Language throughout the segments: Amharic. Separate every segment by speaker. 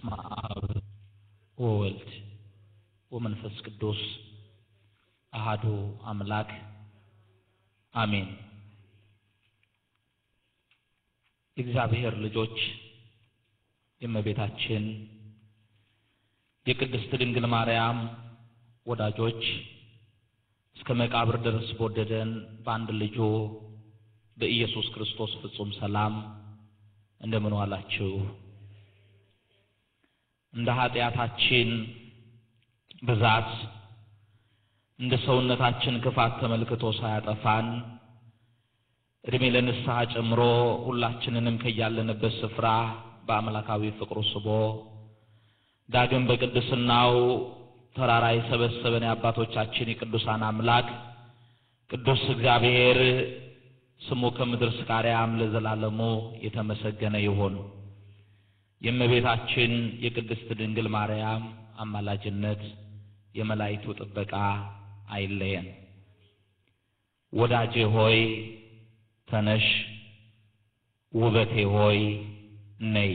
Speaker 1: በስመ አብ ወወልድ ወመንፈስ ቅዱስ አሃዱ አምላክ አሜን። የእግዚአብሔር ልጆች የእመቤታችን የቅድስት ድንግል ማርያም ወዳጆች እስከ መቃብር ድረስ በወደደን በአንድ ልጁ በኢየሱስ ክርስቶስ ፍጹም ሰላም እንደምን ዋላችሁ? እንደ ኃጢአታችን ብዛት እንደ ሰውነታችን ክፋት ተመልክቶ ሳያጠፋን እድሜ ለንስሐ ጨምሮ ሁላችንንም ከያለንበት ስፍራ በአምላካዊ ፍቅሩ ስቦ ዳግም በቅድስናው ተራራ የሰበሰበን የአባቶቻችን የቅዱሳን አምላክ ቅዱስ እግዚአብሔር ስሙ ከምድር እስከ አርያም ለዘላለሙ የተመሰገነ ይሁን። የእመቤታችን የቅድስት ድንግል ማርያም አማላጅነት የመላእክቱ ጥበቃ አይለየን። ወዳጄ ሆይ ተነሽ፣ ውበቴ ሆይ ነይ።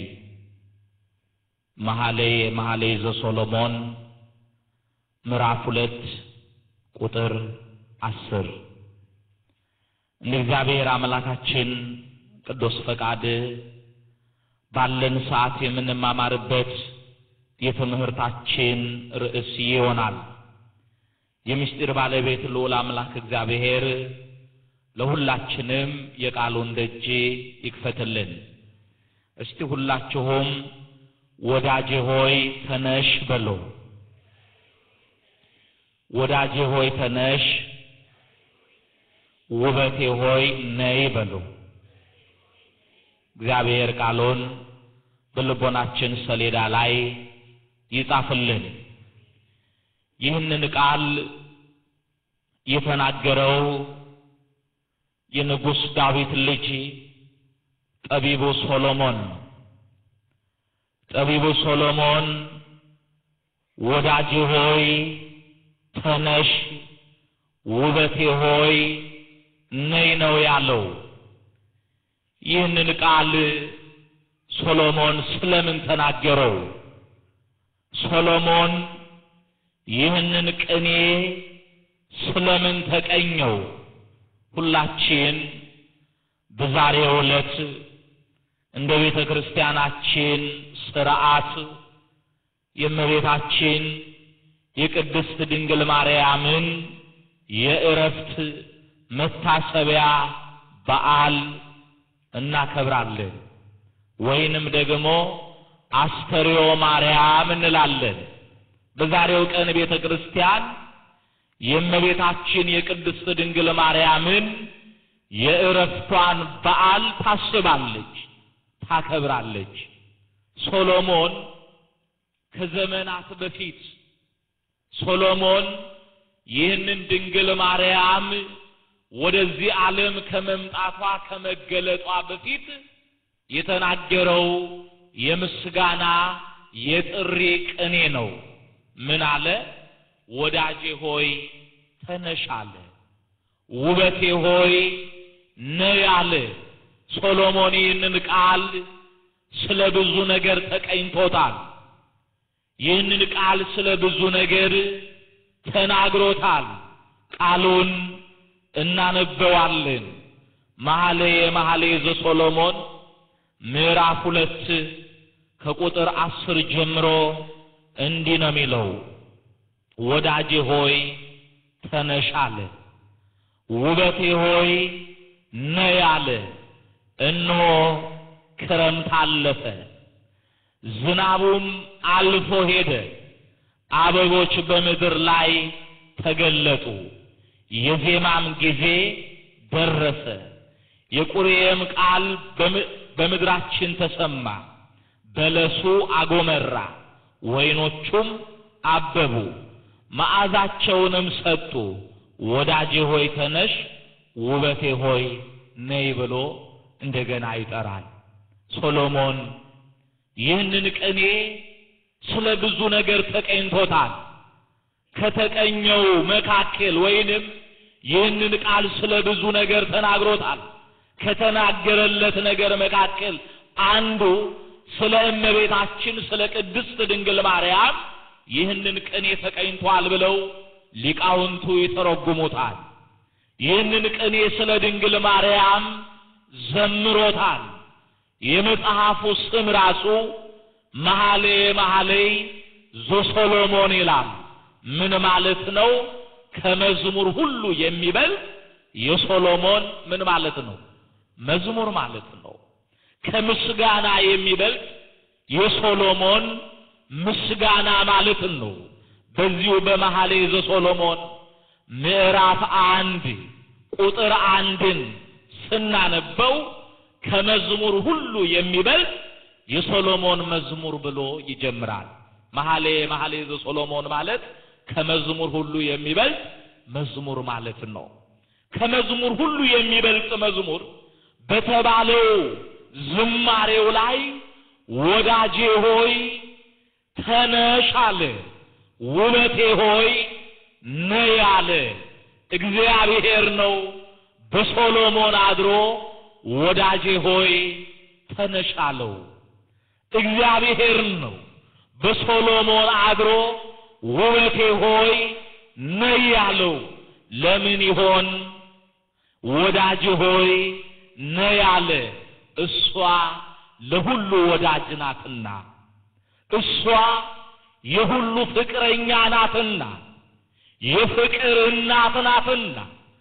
Speaker 1: መኃልየ መኃልይ ዘሰሎሞን ምዕራፍ ሁለት ቁጥር አስር እንደ እግዚአብሔር አምላካችን ቅዱስ ፈቃድ ባለን ሰዓት የምንማማርበት የትምህርታችን ርዕስ ይሆናል። የምስጢር ባለቤት ልዑል አምላክ እግዚአብሔር ለሁላችንም የቃሉን ደጅ ይክፈትልን። እስቲ ሁላችሁም ወዳጄ ሆይ ተነሽ በሉ። ወዳጄ ሆይ ተነሽ፣ ውበቴ ሆይ ነይ በሉ። እግዚአብሔር ቃሉን በልቦናችን ሰሌዳ ላይ ይጻፍልን። ይህንን ቃል የተናገረው የንጉሥ ዳዊት ልጅ ጠቢቡ ሶሎሞን ነው። ጠቢቡ ሶሎሞን ወዳጄ ሆይ ተነሽ፣ ውበቴ ሆይ ነይ ነው ያለው። ይህንን ቃል ሶሎሞን ስለምን ተናገረው? ሶሎሞን ይህንን ቅኔ ስለምን ተቀኘው? ሁላችን በዛሬው ዕለት እንደ ቤተ ክርስቲያናችን ሥርዓት የእመቤታችን የቅድስት ድንግል ማርያምን የእረፍት መታሰቢያ በዓል እናከብራለን። ወይንም ደግሞ አስተርዮ ማርያም እንላለን። በዛሬው ቀን ቤተ ክርስቲያን የእመቤታችን የቅድስት ድንግል ማርያምን የእረፍቷን በዓል ታስባለች፣ ታከብራለች። ሶሎሞን ከዘመናት በፊት ሶሎሞን ይህንን ድንግል ማርያም ወደዚህ ዓለም ከመምጣቷ ከመገለጧ በፊት የተናገረው የምስጋና የጥሪ ቅኔ ነው። ምን አለ? ወዳጄ ሆይ ተነሽ አለ። ውበቴ ሆይ ነይ አለ። ሶሎሞን ይህንን ቃል ስለ ብዙ ነገር ተቀኝቶታል። ይህንን ቃል ስለ ብዙ ነገር ተናግሮታል። ቃሉን እናነበዋለን። መኃልየ መኃልይ ዘሶሎሞን ምዕራፍ ሁለት ከቁጥር አስር ጀምሮ እንዲህ ነው የሚለው ወዳጄ ሆይ ተነሽ አለ። ውበቴ ሆይ ነይ አለ። እነሆ ክረምት አለፈ፣ ዝናቡም አልፎ ሄደ፣ አበቦች በምድር ላይ ተገለጡ፣ የዜማም ጊዜ ደረሰ፣ የቁርየም ቃል በምድራችን ተሰማ። በለሱ አጎመራ፣ ወይኖቹም አበቡ፣ መዓዛቸውንም ሰጡ። ወዳጄ ሆይ ተነሽ፣ ውበቴ ሆይ ነይ ብሎ እንደገና ይጠራል። ሶሎሞን ይህንን ቅኔ ስለ ብዙ ነገር ተቀኝቶታል። ከተቀኘው መካከል ወይንም ይህንን ቃል ስለ ብዙ ነገር ተናግሮታል። ከተናገረለት ነገር መካከል አንዱ ስለ እመቤታችን ስለ ቅድስት ድንግል ማርያም ይህንን ቅኔ ተቀኝቷል ብለው ሊቃውንቱ ይተረጉሙታል። ይህንን ቅኔ ስለ ድንግል ማርያም ዘምሮታል። የመጽሐፉ ስም ራሱ መኃልየ መኃልይ ዘሰሎሞን ይላል። ምን ማለት ነው? ከመዝሙር ሁሉ የሚበልጥ የሶሎሞን ምን ማለት ነው? መዝሙር ማለት ነው። ከምስጋና የሚበልጥ የሶሎሞን ምስጋና ማለት ነው። በዚሁ በመኃልየ ዘሰሎሞን ምዕራፍ አንድ ቁጥር አንድን ስናነበው ከመዝሙር ሁሉ የሚበልጥ የሶሎሞን መዝሙር ብሎ ይጀምራል። መኃልየ መኃልይ ዘሰሎሞን ማለት ከመዝሙር ሁሉ የሚበልጥ መዝሙር ማለት ነው። ከመዝሙር ሁሉ የሚበልጥ መዝሙር በተባለው ዝማሬው ላይ ወዳጄ ሆይ ተነሽ አለ፣ ውበቴ ሆይ ነይ አለ። እግዚአብሔር ነው በሶሎሞን አድሮ ወዳጄ ሆይ ተነሽ አለው። እግዚአብሔር ነው በሶሎሞን አድሮ ውበቴ ሆይ ነይ ያለው። ለምን ይሆን? ወዳጅ ሆይ ነይ አለ። እሷ ለሁሉ ወዳጅ ናትና፣ እሷ የሁሉ ፍቅረኛ ናትና፣ የፍቅር እናት ናትና።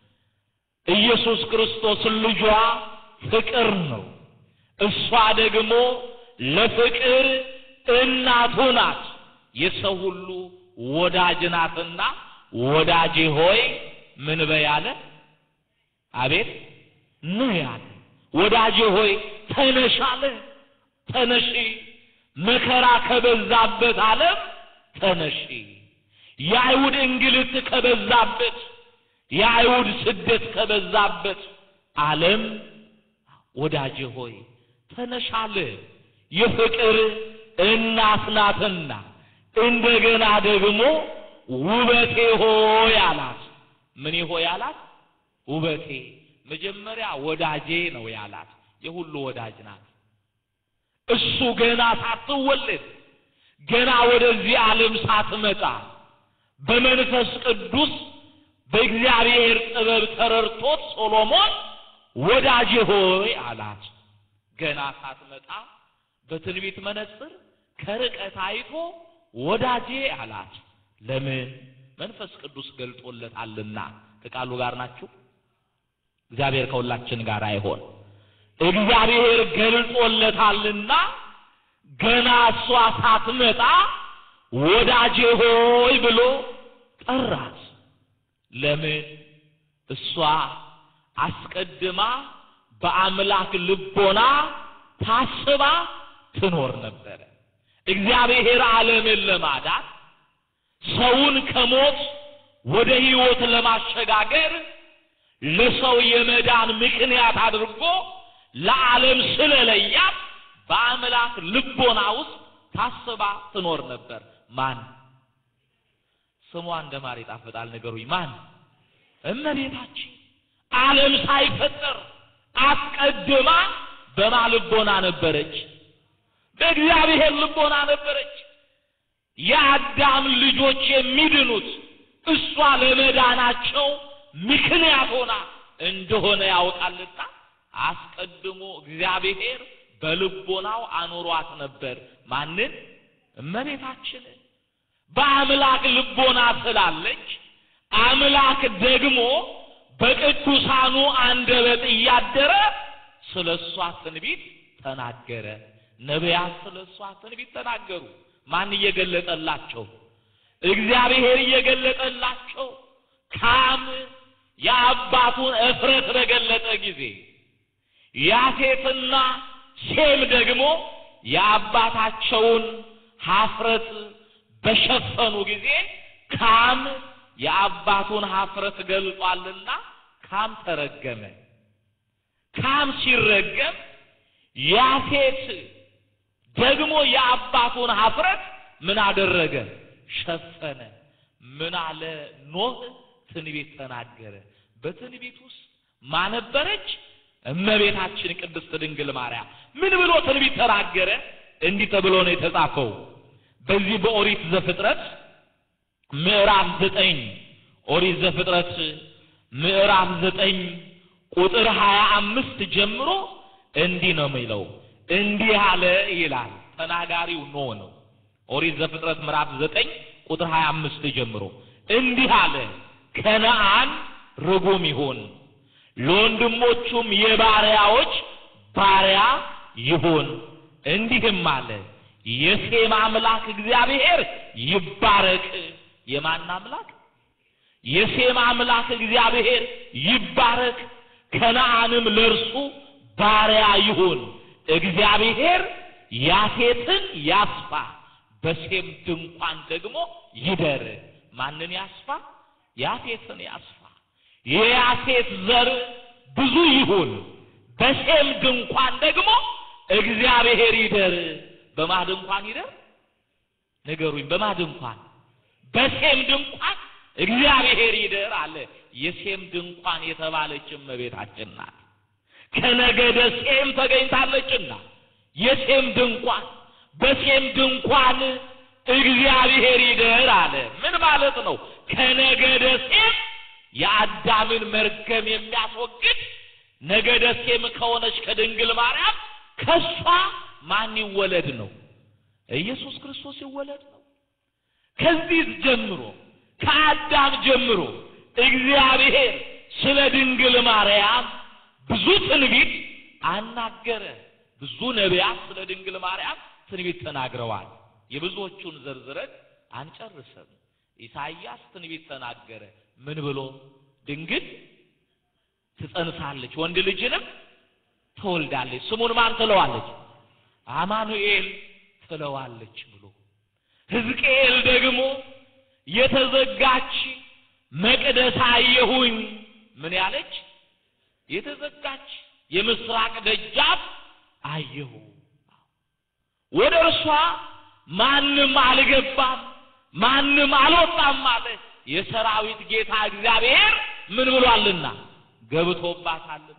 Speaker 1: ኢየሱስ ክርስቶስ ልጇ ፍቅር ነው። እሷ ደግሞ ለፍቅር እናቱ ናት። የሰው ሁሉ ወዳጅ ናትና ወዳጄ ሆይ ምን በይ አለ። አቤት ኑ ያለ ወዳጄ ሆይ ተነሽ አለ። ተነሺ መከራ ከበዛበት ዓለም ተነሺ። የአይሁድ እንግልት ከበዛበት የአይሁድ ስደት ከበዛበት ዓለም ወዳጄ ሆይ ተነሽ አለ። የፍቅር እናት ናትና እንደገና ደግሞ ውበቴ ሆይ አላት። ምን ሆይ አላት? ውበቴ። መጀመሪያ ወዳጄ ነው ያላት። የሁሉ ወዳጅ ናት። እሱ ገና ሳትወለድ ገና ወደዚህ ዓለም ሳትመጣ በመንፈስ ቅዱስ በእግዚአብሔር ጥበብ ተረድቶት ሶሎሞን ወዳጄ ሆይ አላት። ገና ሳትመጣ በትንቢት መነጽር ከርቀት አይቶ ወዳጄ አላት። ለምን? መንፈስ ቅዱስ ገልጦለታልና። ከቃሉ ጋር ናችሁ። እግዚአብሔር ከሁላችን ጋር አይሆን። እግዚአብሔር ገልጦለታልና ገና እሷ ሳትመጣ ወዳጄ ሆይ ብሎ ጠራት። ለምን? እሷ አስቀድማ በአምላክ ልቦና ታስባ ትኖር ነበረ። እግዚአብሔር ዓለምን ለማዳን ሰውን ከሞት ወደ ሕይወት ለማሸጋገር ለሰው የመዳን ምክንያት አድርጎ ለዓለም ስለለያት በአምላክ ልቦና ውስጥ ታስባ ትኖር ነበር። ማን ስሟ እንደ ማር ይጣፍጣል? ንገሩኝ። ማን? እመቤታችን ዓለም ሳይፈጠር አስቀድማ በማ ልቦና ነበረች? በእግዚአብሔር ልቦና ነበረች። የአዳም ልጆች የሚድኑት እሷ ለመዳናቸው ምክንያት ሆና እንደሆነ ያውቃልና አስቀድሞ እግዚአብሔር በልቦናው አኑሯት ነበር። ማንን? እመቤታችንን። በአምላክ ልቦና ስላለች አምላክ ደግሞ በቅዱሳኑ አንደበት እያደረ ስለ እሷ ትንቢት ተናገረ። ነቢያት ስለ እሷ ትንቢት ተናገሩ። ማን እየገለጠላቸው? እግዚአብሔር እየገለጠላቸው። ካም የአባቱን እፍረት በገለጠ ጊዜ ያፌትና ሴም ደግሞ የአባታቸውን ሀፍረት በሸፈኑ ጊዜ ካም የአባቱን ሀፍረት ገልጧልና ካም ተረገመ። ካም ሲረገም ያፌት ደግሞ የአባቱን ሀፍረት ምን አደረገ? ሸፈነ። ምን አለ ኖህ? ትንቢት ተናገረ። በትንቢት ውስጥ ማነበረች? እመቤታችን ቅድስት ድንግል ማርያም ምን ብሎ ትንቢት ተናገረ? እንዲህ ተብሎ ነው የተጻፈው። በዚህ በኦሪት ዘፍጥረት ምዕራፍ ዘጠኝ ኦሪት ዘፍጥረት ምዕራፍ ዘጠኝ ቁጥር ሀያ አምስት ጀምሮ እንዲህ ነው የሚለው። እንዲህ አለ ይላል። ተናጋሪው ኖህ ነው። ኦሪት ዘፍጥረት ምዕራፍ ዘጠኝ ቁጥር ሀያ አምስት ጀምሮ እንዲህ አለ፣ ከነአን ርጉም ይሁን፣ ለወንድሞቹም የባሪያዎች ባሪያ ይሁን። እንዲህም አለ፣ የሴም አምላክ እግዚአብሔር ይባረክ። የማን አምላክ? የሴም አምላክ እግዚአብሔር ይባረክ። ከነአንም ለእርሱ ባሪያ ይሁን። እግዚአብሔር ያፌትን ያስፋ፣ በሴም ድንኳን ደግሞ ይደር። ማንን ያስፋ? ያፌትን ያስፋ። የያፌት ዘር ብዙ ይሁን፣ በሴም ድንኳን ደግሞ እግዚአብሔር ይደር። በማ ድንኳን ይደር? ንገሩኝ። በማ ድንኳን? በሴም ድንኳን እግዚአብሔር ይደር አለ። የሴም ድንኳን የተባለች እመቤታችን ናት። ከነገደ ሴም ተገኝታለችና የሴም ድንኳን በሴም ድንኳን እግዚአብሔር ይደር አለ። ምን ማለት ነው? ከነገደ ሴም የአዳምን መርገም የሚያስወግድ ነገደ ሴም ከሆነች ከድንግል ማርያም ከሷ ማን ይወለድ ነው? ኢየሱስ ክርስቶስ ይወለድ ነው። ከዚህ ጀምሮ ከአዳም ጀምሮ እግዚአብሔር ስለ ድንግል ማርያም ብዙ ትንቢት አናገረ። ብዙ ነቢያት ስለ ድንግል ማርያም ትንቢት ተናግረዋል። የብዙዎቹን ዘርዝረን አንጨርስም። ኢሳይያስ ትንቢት ተናገረ። ምን ብሎ? ድንግል ትጸንሳለች፣ ወንድ ልጅንም ትወልዳለች፣ ስሙን ማን ትለዋለች? አማኑኤል ትለዋለች ብሎ ሕዝቅኤል ደግሞ የተዘጋች መቅደስ አየሁኝ። ምን ያለች? የተዘጋች የምስራቅ ደጃፍ አየሁ። ወደ እርሷ ማንም አልገባም፣ ማንም አልወጣም አለ። የሰራዊት ጌታ እግዚአብሔር ምን ብሏልና ገብቶባታልና።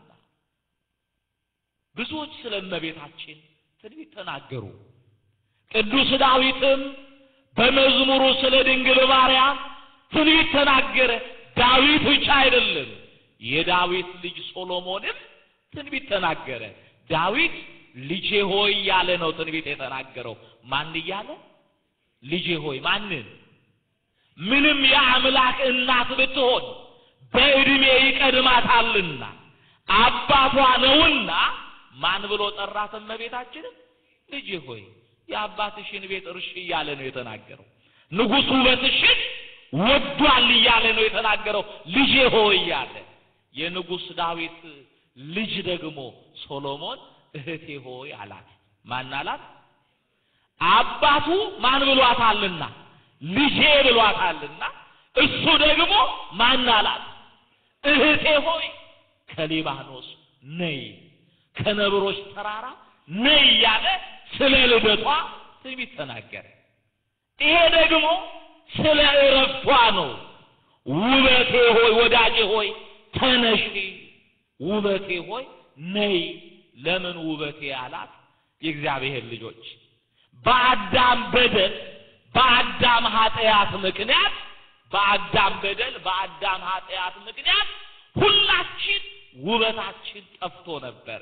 Speaker 1: ብዙዎች ስለ እመቤታችን ትንቢት ተናገሩ። ቅዱስ ዳዊትም በመዝሙሩ ስለ ድንግል ማርያም ትንቢት ተናገረ። ዳዊት ብቻ አይደለም፣ የዳዊት ልጅ ሶሎሞንም ትንቢት ተናገረ። ዳዊት ልጄ ሆይ ያለ ነው ትንቢት የተናገረው። ማን እያለ? ልጄ ሆይ ማንን? ምንም የአምላክ እናት ብትሆን በዕድሜ ይቀድማታልና አባቷ ነውና ማን ብሎ ጠራት? እመቤታችንን ልጄ ሆይ የአባትሽን ቤት እርሽ እያለ ነው የተናገረው። ንጉሥ ውበትሽን ወዷል እያለ ነው የተናገረው። ልጄ ሆይ እያለ የንጉሥ ዳዊት ልጅ ደግሞ ሶሎሞን እህቴ ሆይ አላት። ማን አላት? አባቱ ማን ብሏታልና ልጄ ብሏታልና እሱ ደግሞ ማን አላት? እህቴ ሆይ ከሊባኖስ ነይ፣ ከነብሮች ተራራ ነይ እያለ ስለ ልደቷ ትንቢት ተናገረ። ይሄ ደግሞ ስለ እረፍቷ ነው። ውበቴ ሆይ ወዳጄ ሆይ ተነሺ፣ ውበቴ ሆይ ነይ። ለምን ውበቴ አላት? የእግዚአብሔር ልጆች በአዳም በደል በአዳም ኃጢአት ምክንያት በአዳም በደል በአዳም ኃጢአት ምክንያት ሁላችን ውበታችን ጠፍቶ ነበረ።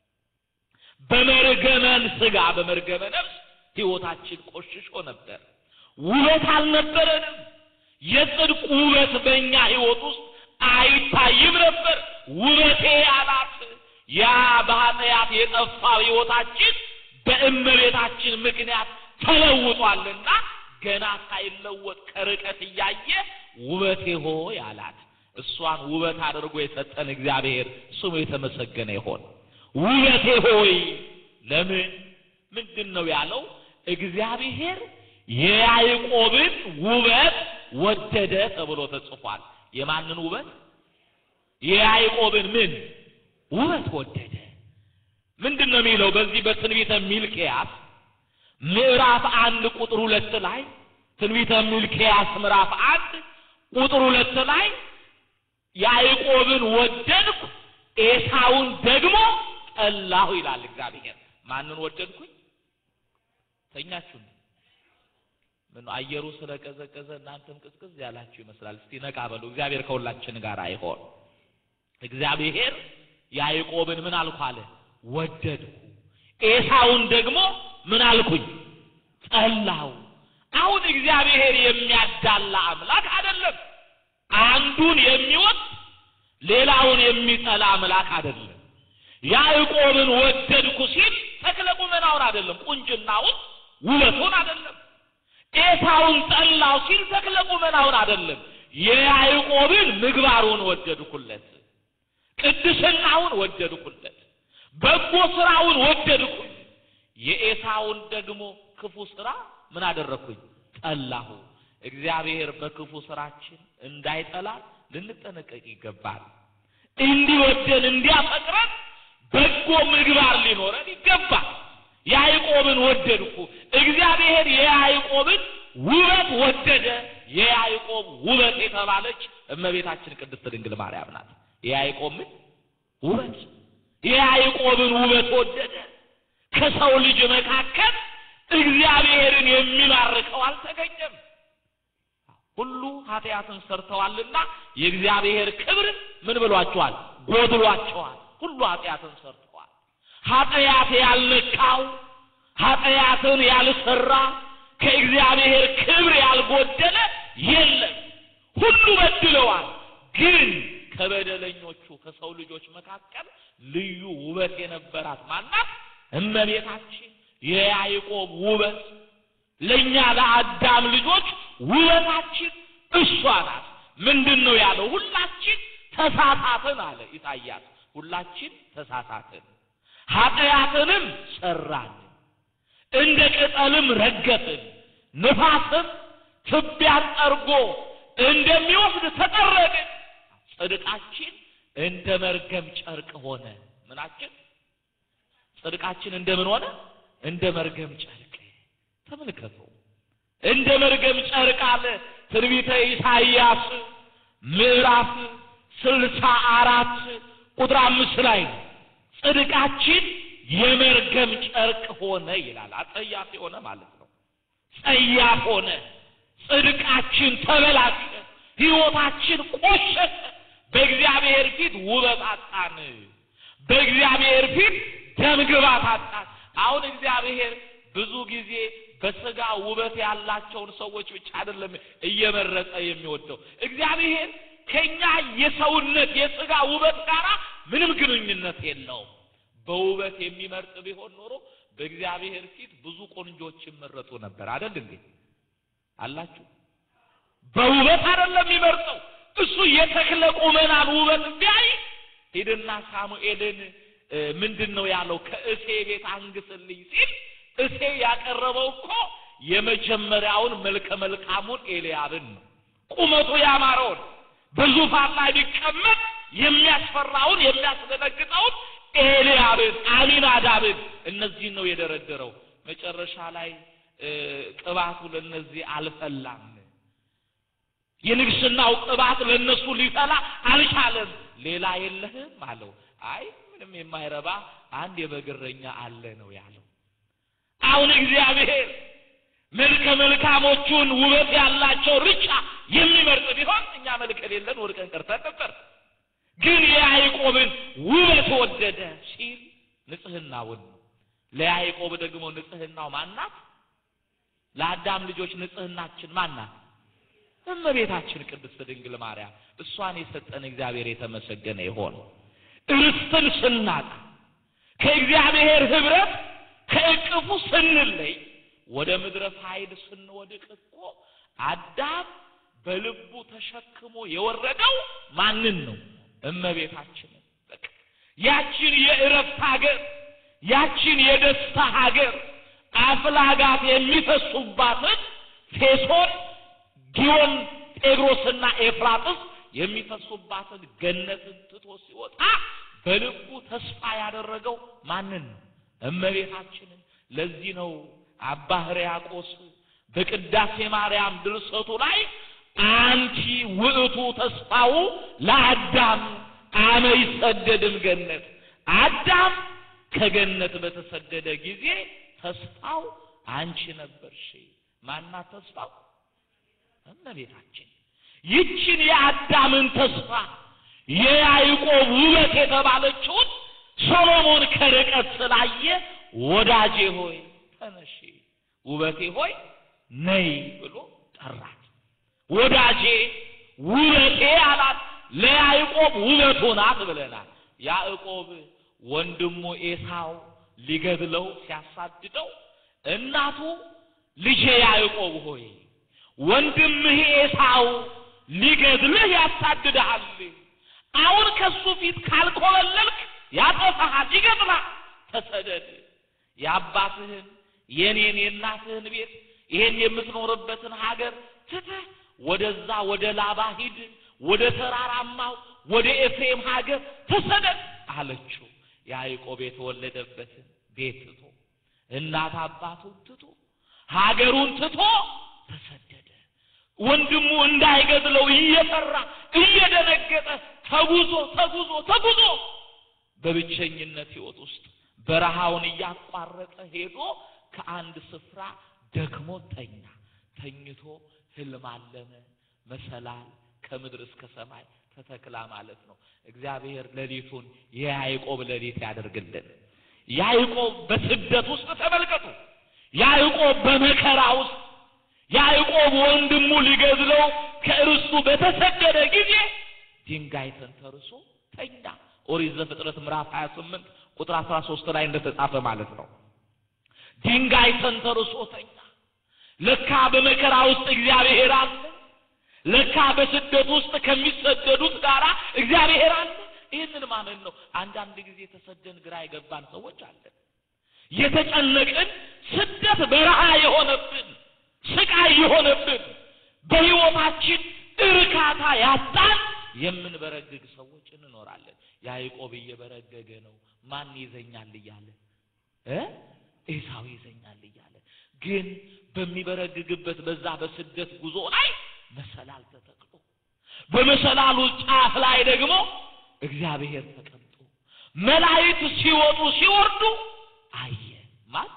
Speaker 1: በመርገመን ሥጋ በመርገመ ነፍስ ሕይወታችን ቆሽሾ ነበር። ውበት አልነበረንም። የጽድቅ ውበት በእኛ ሕይወት ውስጥ አይታይም ነበር። ውበቴ አላት ያ በኃጢአት የጠፋው ሕይወታችን በእመቤታችን ምክንያት ተለውጧልና ገና ሳይለወጥ ከርቀት እያየ ውበቴ ሆይ አላት። እሷን ውበት አድርጎ የሰጠን እግዚአብሔር ስሙ የተመሰገነ ይሆን። ውበቴ ሆይ ለምን ምንድን ነው ያለው? እግዚአብሔር የያዕቆብን ውበት ወደደ ተብሎ ተጽፏል። የማንን ውበት? የያዕቆብን ምን ውበት ወደደ። ምንድን ነው የሚለው? በዚህ በትንቢተ ሚልክያስ ምዕራፍ አንድ ቁጥር ሁለት ላይ ትንቢተ ሚልክያስ ምዕራፍ አንድ ቁጥር ሁለት ላይ ያዕቆብን ወደድኩ ኤሳውን ደግሞ ጠላሁ ይላል እግዚአብሔር። ማንን ወደድኩኝ? ተኛችሁ? ምን አየሩ ስለቀዘቀዘ እናንተም ቅዝቅዝ ያላችሁ ይመስላል። እስቲ ነቃ በሉ። እግዚአብሔር ከሁላችን ጋር አይሆን። እግዚአብሔር ያዕቆብን ምን አልኩ አለ ወደድኩ፣ ኤሳውን ደግሞ ምን አልኩኝ ጠላው። አሁን እግዚአብሔር የሚያዳላ አምላክ አይደለም። አንዱን የሚወድ ሌላውን የሚጠላ አምላክ አይደለም። ያዕቆብን ወደድኩ ሲል ተክለ ቁመናውን አይደለም፣ ቁንጅናውን ውበቱን አይደለም። ኤሳውን ጠላው ሲል ተክለ ቁመናውን አይደለም፣ የያዕቆብን ምግባሩን ወደድኩለት፣ ቅድስናውን ወደድኩለት፣ በጎ ስራውን ወደድኩኝ። የኤሳውን ደግሞ ክፉ ስራ ምን አደረግኩኝ? ጠላሁ። እግዚአብሔር በክፉ ስራችን እንዳይጠላ ልንጠነቀቅ ይገባል። እንዲወደን እንዲያፈቅረን በጎ ምግባር ሊኖረን ይገባል። ያዕቆብን ወደድኩ። እግዚአብሔር የያዕቆብን ውበት ወደደ። የያዕቆብ ውበት የተባለች እመቤታችን ቅድስት ድንግል ማርያም ናት። የያዕቆብ ምን ውበት? የያዕቆብን ውበት ወደደ። ከሰው ልጅ መካከል እግዚአብሔርን የሚማርከው አልተገኘም። ሁሉ ኃጢአትን ሰርተዋልና የእግዚአብሔር ክብር ምን ብሏቸዋል? ጎድሏቸዋል። ሁሉ ኃጢአትን ሰርተዋል። ኃጢአት ያልነካው ኃጢአትን ያልሰራ ከእግዚአብሔር ክብር ያልጎደለ የለም። ሁሉ በድለዋል። ግን ከበደለኞቹ ከሰው ልጆች መካከል ልዩ ውበት የነበራት ማናት? እመቤታችን የያዕቆብ ውበት ለእኛ ለአዳም ልጆች ውበታችን እሷ ናት። ምንድን ነው ያለው? ሁላችን ተሳሳትን አለ ኢሳይያስ። ሁላችን ተሳሳትን፣ ኃጢአትንም ሰራን፣ እንደ ቅጠልም ረገፍን፣ ንፋስም ትቢያን ጠርጎ እንደሚወስድ ተጠረግን። ጽድቃችን እንደ መርገም ጨርቅ ሆነ። ምናችን ጽድቃችን እንደምን ሆነ? እንደ መርገም ጨርቅ። ተመልከቱ፣ እንደ መርገም ጨርቅ አለ ትንቢተ ኢሳይያስ ምዕራፍ ስልሳ አራት ቁጥር አምስት ላይ ነው። ጽድቃችን የመርገም ጨርቅ ሆነ ይላል። አጸያፍ የሆነ ማለት ነው። ጸያፍ ሆነ። ጽድቃችን ተበላሸ። ሕይወታችን ቆሸሸ። በእግዚአብሔር ፊት ውበት አጣን። በእግዚአብሔር ፊት ደምግባት አጣን። አሁን እግዚአብሔር ብዙ ጊዜ በስጋ ውበት ያላቸውን ሰዎች ብቻ አይደለም እየመረጠ የሚወደው። እግዚአብሔር ከኛ የሰውነት የስጋ ውበት ጋር ምንም ግንኙነት የለውም። በውበት የሚመርጥ ቢሆን ኖሮ በእግዚአብሔር ፊት ብዙ ቆንጆች ይመረጡ ነበር። አይደል እንዴ? አላችሁ። በውበት አይደለም የሚመርጠው እሱ የተክለ ቁመናን ውበት ቢያይ ሂድና ሳሙኤልን ምንድን ነው ያለው? ከእሴ ቤት አንግስልኝ ሲል እሴ ያቀረበው እኮ የመጀመሪያውን መልከ መልካሙን ኤልያብን ነው። ቁመቱ ያማረውን በዙፋን ላይ ቢቀመጥ የሚያስፈራውን የሚያስደነግጠውን ኤልያብን፣ አሚናዳብን እነዚህን ነው የደረደረው። መጨረሻ ላይ ቅባቱ ለነዚህ አልፈላም። የንግስናው ቅባት ለነሱ ሊፈላ አልቻለም። ሌላ የለህም አለው። አይ ምንም የማይረባ አንድ የበግረኛ አለ ነው ያለው። አሁን እግዚአብሔር መልከ መልካሞቹን ውበት ያላቸው ርጫ የሚመርጥ ቢሆን እኛ መልክ የሌለን ወድቀን ቀርተን ነበር። ግን የያዕቆብን ውበት ወደደ ሲል ንጽህናውን ነው። ለያዕቆብ ደግሞ ንጽህናው ማናት? ለአዳም ልጆች ንጽህናችን ማናት? እመቤታችን ቅድስት ድንግል ማርያም። እሷን የሰጠን እግዚአብሔር የተመሰገነ ይሆን። ርስትን ስናጣ ከእግዚአብሔር ኅብረት ከእቅፉ ስንለይ ወደ ምድረ ፋይድ ስንወድቅ እኮ አዳም በልቡ ተሸክሞ የወረደው ማንን ነው? እመቤታችንን። በቃ ያችን የእረፍት ሀገር፣ ያችን የደስታ ሀገር አፍላጋት የሚፈሱባትን ፌሶን፣ ጊዮን፣ ጤግሮስና ኤፍራጥስ የሚፈሱባትን ገነትን ትቶ ሲወጣ በልቡ ተስፋ ያደረገው ማንን ነው? እመቤታችንን። ለዚህ ነው አባ ሕርያቆስ በቅዳሴ ማርያም ድርሰቱ ላይ አንቲ ውእቱ ተስፋው ለአዳም አመ ይሰደድም ገነት፣ አዳም ከገነት በተሰደደ ጊዜ ተስፋው አንቺ ነበርሽ። ማናት ተስፋው? እመቤታችን። ይችን የአዳምን ተስፋ የያዕቆብ ውበት የተባለችውን ሶሎሞን ከርቀት ስላየ ወዳጄ ሆይ ተነሺ፣ ውበቴ ሆይ ነይ ብሎ ጠራት። ወዳጄ ውበቴ አላት። ለያዕቆብ ውበቱ ናት ብለናል። ያዕቆብ ወንድሙ ኤሳው ሊገድለው ሲያሳድደው እናቱ ልጄ ያዕቆብ ሆይ ወንድምህ ኤሳው ሊገድልህ ያሳድድሃል። አሁን ከሱ ፊት ካልኮበለልክ ያጠፋሃል፣ ይገድልሃል። ተሰደድ። የአባትህን የኔን የእናትህን ቤት ይሄን የምትኖርበትን ሀገር ትተህ ወደዛ ወደ ላባ ሂድ፣ ወደ ተራራማው ወደ ኤፍሬም ሀገር ተሰደድ አለችው። ያዕቆብ የተወለደበትን ቤት ትቶ እናት አባቱን ትቶ ሀገሩን ትቶ ተሰደደ። ወንድሙ እንዳይገድለው እየፈራ እየደነገጠ ተጉዞ ተጉዞ ተጉዞ በብቸኝነት ሕይወት ውስጥ በረሃውን እያቋረጠ ሄዶ ከአንድ ስፍራ ደክሞ ተኛ። ተኝቶ ህልም አለመ። መሰላል ከምድር እስከ ሰማይ ተተክላ ማለት ነው። እግዚአብሔር ሌሊቱን የያዕቆብ ሌሊት ያደርግልን። ያዕቆብ በስደት ውስጥ ተመልከቱ። ያዕቆብ በመከራ ውስጥ ያዕቆብ ወንድሙ ሊገድለው ከእርሱ በተሰደደ ጊዜ ድንጋይ ተንተርሶ ተኛ። ኦሪት ዘፍጥረት ምዕራፍ 28 ቁጥር 13 ላይ እንደተጻፈ ማለት ነው። ድንጋይ ተንተርሶ ተኛ። ለካ በመከራ ውስጥ እግዚአብሔር አለ። ለካ በስደት ውስጥ ከሚሰደዱት ጋራ እግዚአብሔር አለ። ይህንን ማመን ነው። አንዳንድ ጊዜ ተሰደን ግራ የገባን ሰዎች አለን። የተጨነቅን ስደት በረሃ የሆነብን ስቃይ የሆነብን በሕይወታችን እርካታ ያጣን የምንበረግግ ሰዎች እንኖራለን። ያዕቆብ እየበረገገ ነው። ማን ይዘኛል እያለ እ ኤሳው ይዘኛል እያለ ግን በሚበረግግበት በዛ በስደት ጉዞ ላይ መሰላል ተተክሎ በመሰላሉ ጫፍ ላይ ደግሞ እግዚአብሔር ተቀምጦ መላእክት ሲወጡ ሲወርዱ አየ። ማን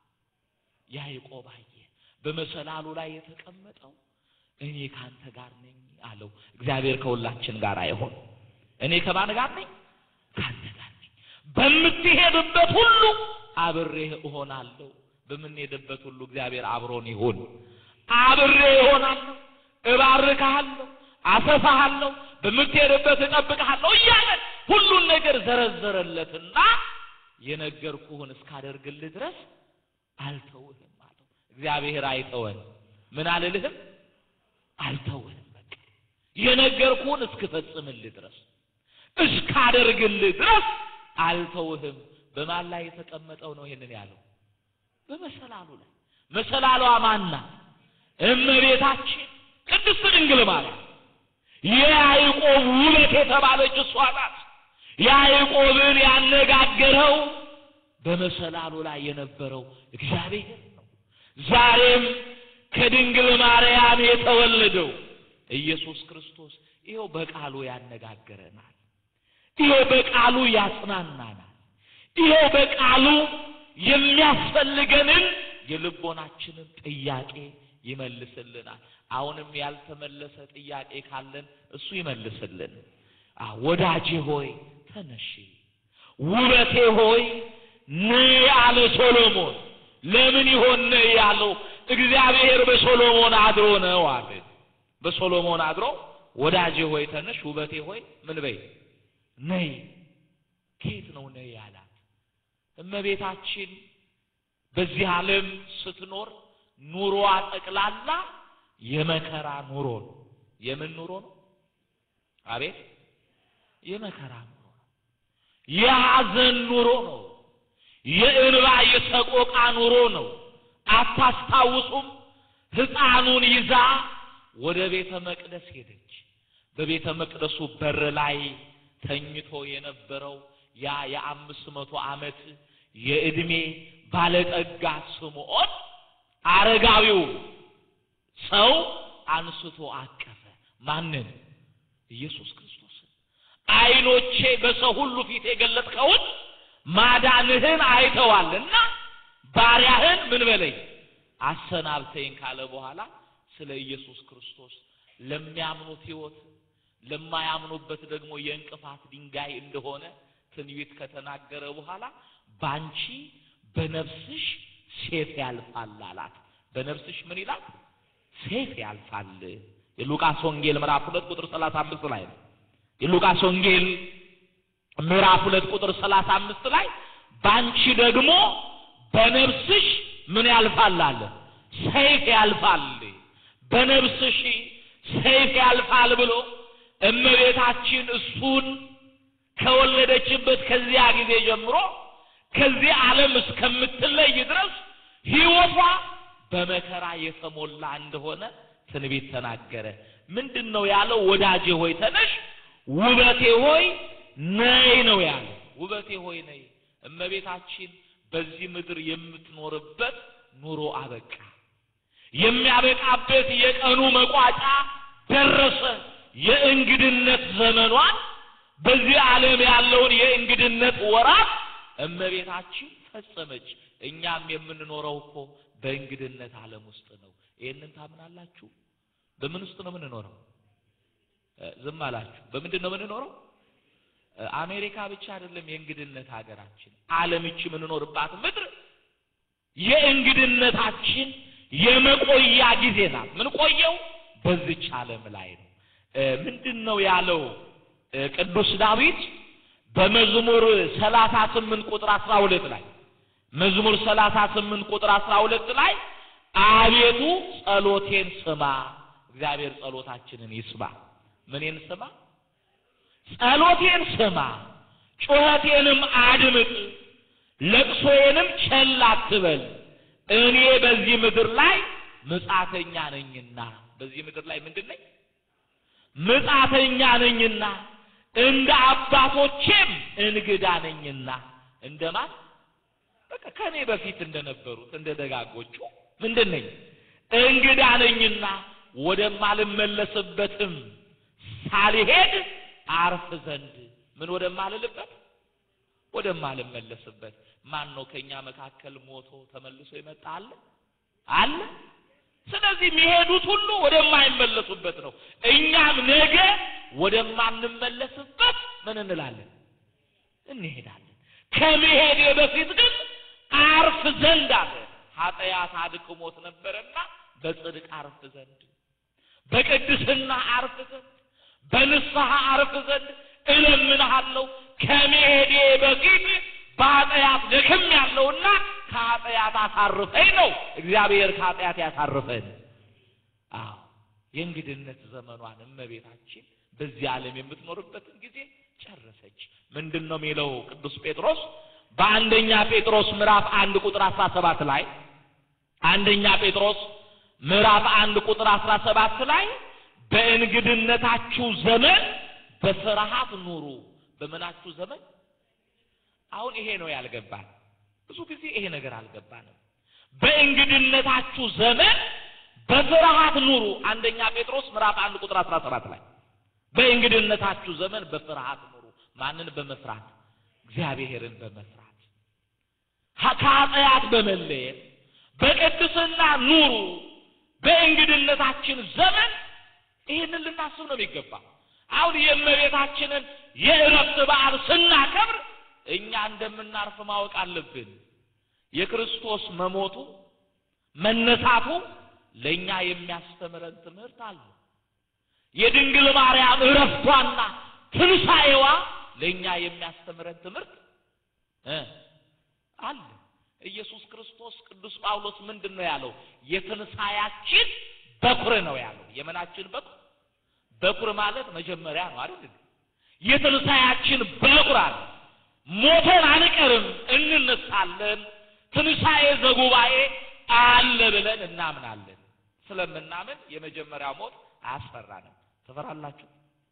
Speaker 1: ያዕቆብ አየ። በመሰላሉ ላይ የተቀመጠው እኔ ካንተ ጋር ነኝ አለው። እግዚአብሔር ከሁላችን ጋር አይሆን። እኔ ከማን ጋር ነኝ? ካንተ ጋር ነኝ። በምትሄድበት ሁሉ አብሬህ እሆናለሁ። በምንሄድበት ሁሉ እግዚአብሔር አብሮን ይሁን። አብሬ እሆናለሁ፣ እባርክሃለሁ፣ አሰፋሃለሁ፣ በምትሄድበት እጠብቅሃለሁ እያለ ሁሉን ነገር ዘረዘረለትና የነገርኩህን እስካደርግልህ ድረስ አልተውህም አለው። እግዚአብሔር አይተወን። ምን አልልህም? አልተውህም። በቃ የነገርኩህን እስክፈጽምልህ ድረስ እስካደርግልህ ድረስ አልተውህም። በማን ላይ የተቀመጠው ነው ይሄንን ያለው? በመሰላሉ ላይ። መሰላሏ ማና? እመቤታችን ቅድስት ድንግል ማርያም የያዕቆብ ውበት የተባለች እሷ ናት። ያዕቆብን ያነጋገረው በመሰላሉ ላይ የነበረው እግዚአብሔር ነው። ዛሬም ከድንግል ማርያም የተወለደው ኢየሱስ ክርስቶስ ይኸው በቃሉ ያነጋግረናል። ይኸው በቃሉ ያጽናናናል። ይኸው በቃሉ የሚያስፈልገንን የልቦናችንን ጥያቄ ይመልስልናል። አሁንም ያልተመለሰ ጥያቄ ካለን እሱ ይመልስልን። ወዳጄ ሆይ ተነሺ፣ ውበቴ ሆይ ነይ አለ ሶሎሞን። ለምን ይሆን ነይ ያለው? እግዚአብሔር በሶሎሞን አድሮ ነው አለ። በሶሎሞን አድሮ ወዳጄ ሆይ ተነሽ፣ ውበቴ ሆይ ምን በይ ነይ። ከየት ነው ነይ ያላት? እመቤታችን በዚህ ዓለም ስትኖር ኑሮዋ ጠቅላላ የመከራ ኑሮ ነው። የምን ኑሮ ነው? አቤት የመከራ ኑሮ ነው። የሐዘን ኑሮ ነው። የእንባ የሰቆቃ ኑሮ ነው። አታስታውሱም? ሕፃኑን ይዛ ወደ ቤተ መቅደስ ሄደች። በቤተ መቅደሱ በር ላይ ተኝቶ የነበረው ያ የአምስት መቶ ዓመት የዕድሜ ባለጠጋ ስምዖን አረጋዊው ሰው አንስቶ አቀፈ። ማንን? ኢየሱስ ክርስቶስን። ዓይኖቼ በሰው ሁሉ ፊት የገለጥከውን ማዳንህን አይተዋልና ባሪያህን ምን በለኝ አሰናብተኝ ካለ በኋላ ስለ ኢየሱስ ክርስቶስ ለሚያምኑት ሕይወት ለማያምኑበት ደግሞ የእንቅፋት ድንጋይ እንደሆነ ትንቢት ከተናገረ በኋላ ባንቺ በነፍስሽ ሴፍ ያልፋል አላት። በነፍስሽ ምን ይላል? ሴፍ ያልፋል። የሉቃስ ወንጌል ምዕራፍ ሁለት ቁጥር ሰላሳ አምስት ላይ ነው። የሉቃስ ወንጌል ምዕራፍ ሁለት ቁጥር ሰላሳ አምስት ላይ ባንቺ ደግሞ በነፍስሽ ምን ያልፋል አለ? ሰይፍ ያልፋል። በነፍስሽ ሰይፍ ያልፋል ብሎ እመቤታችን እሱን ከወለደችበት ከዚያ ጊዜ ጀምሮ ከዚህ ዓለም እስከምትለይ ድረስ ሕይወቷ በመከራ የተሞላ እንደሆነ ትንቢት ተናገረ። ምንድን ነው ያለው? ወዳጄ ሆይ ተነሽ፣ ውበቴ ሆይ ነይ ነው ያለው። ውበቴ ሆይ ነይ። እመቤታችን በዚህ ምድር የምትኖርበት ኑሮ አበቃ። የሚያበቃበት የቀኑ መቋጫ ደረሰ። የእንግድነት ዘመኗን በዚህ ዓለም ያለውን የእንግድነት ወራት እመቤታችን ፈጸመች። እኛም የምንኖረው እኮ በእንግድነት ዓለም ውስጥ ነው። ይህንን ታምናላችሁ? በምን ውስጥ ነው የምንኖረው? ዝም አላችሁ። በምንድን ነው የምንኖረው? አሜሪካ ብቻ አይደለም የእንግድነት ሀገራችን፣ ዓለም ይቺ የምንኖርባት ምድር የእንግድነታችን የመቆያ ጊዜ ናት። ምን ቆየው በዚች ዓለም ላይ ነው። ምንድን ነው ያለው ቅዱስ ዳዊት በመዝሙር ሰላሳ ስምንት ቁጥር አስራ ሁለት ላይ መዝሙር ሰላሳ ስምንት ቁጥር አስራ ሁለት ላይ አቤቱ ጸሎቴን ስማ። እግዚአብሔር ጸሎታችንን ይስማ። ምኔን ስማ? ጸሎቴን ስማ፣ ጩኸቴንም አድምጥ፣ ለቅሶዬንም ቸል አትበል። እኔ በዚህ ምድር ላይ ምጻተኛ ነኝና። በዚህ ምድር ላይ ምንድን ነኝ? ምጻተኛ ነኝና እንደ አባቶቼም እንግዳ ነኝና። እንደማን? በቃ ከኔ በፊት እንደነበሩት እንደ ደጋጎቹ ምንድን ነኝ? እንግዳ ነኝና ወደማልመለስበትም ሳልሄድ አርፍ ዘንድ ምን ወደማልልበት ወደማልመለስበት። ማን ነው ከኛ መካከል ሞቶ ተመልሶ ይመጣ አለ አለ? ስለዚህ የሚሄዱት ሁሉ ወደማይመለሱበት ነው። እኛም ነገ ወደማንመለስበት ምን እንላለን? እንሄዳለን። ከመሄዴ በፊት ግን አርፍ ዘንድ አለ። ኃጢአት አድክሞት ነበረና በጽድቅ አርፍ ዘንድ፣ በቅድስና አርፍ ዘንድ፣ በንስሐ አርፍ ዘንድ እለምንሃለሁ። ከመሄዴ በፊት በኃጢአት ደክም ያለውና ከኃጢአት አሳርፈኝ ነው። እግዚአብሔር ከኃጢአት ያሳርፈን። አዎ የእንግድነት ዘመኗን እመቤታችን በዚህ ዓለም የምትኖርበትን ጊዜ ጨረሰች። ምንድን ነው የሚለው ቅዱስ ጴጥሮስ በአንደኛ ጴጥሮስ ምዕራፍ አንድ ቁጥር አስራ ሰባት ላይ አንደኛ ጴጥሮስ ምዕራፍ አንድ ቁጥር አስራ ሰባት ላይ በእንግድነታችሁ ዘመን በፍርሃት ኑሩ። በምናችሁ ዘመን አሁን ይሄ ነው ያልገባን። ብዙ ጊዜ ይሄ ነገር አልገባንም። በእንግድነታችሁ ዘመን በፍርሃት ኑሩ። አንደኛ ጴጥሮስ ምዕራፍ አንድ ቁጥር አስራ ሰባት ላይ በእንግድነታችሁ ዘመን በፍርሃት ኑሩ። ማንን በመፍራት? እግዚአብሔርን በመፍራት ከኃጢአት በመለየት በቅድስና ኑሩ። በእንግድነታችን ዘመን ይህንን ልናስብ ነው የሚገባ። አሁን የእመቤታችንን የእረፍት በዓል ስናከብር እኛ እንደምናርፍ ማወቅ አለብን። የክርስቶስ መሞቱ መነሳቱ ለእኛ የሚያስተምረን ትምህርት አለ። የድንግል ማርያም እረፍቷና ትንሣኤዋ ለእኛ የሚያስተምረን ትምህርት እ አለ። ኢየሱስ ክርስቶስ ቅዱስ ጳውሎስ ምንድን ነው ያለው? የትንሣኤያችን በኩር ነው ያለው። የምናችን በኩር? በኩር ማለት መጀመሪያ ነው አይደል? የትንሣኤያችን በኩር አለ። ሞተን አንቀርም፣ እንነሳለን። ትንሣኤ ዘጉባኤ አለ ብለን እናምናለን። ስለምናምን የመጀመሪያው ሞት አያስፈራንም። ትፈራላችሁ?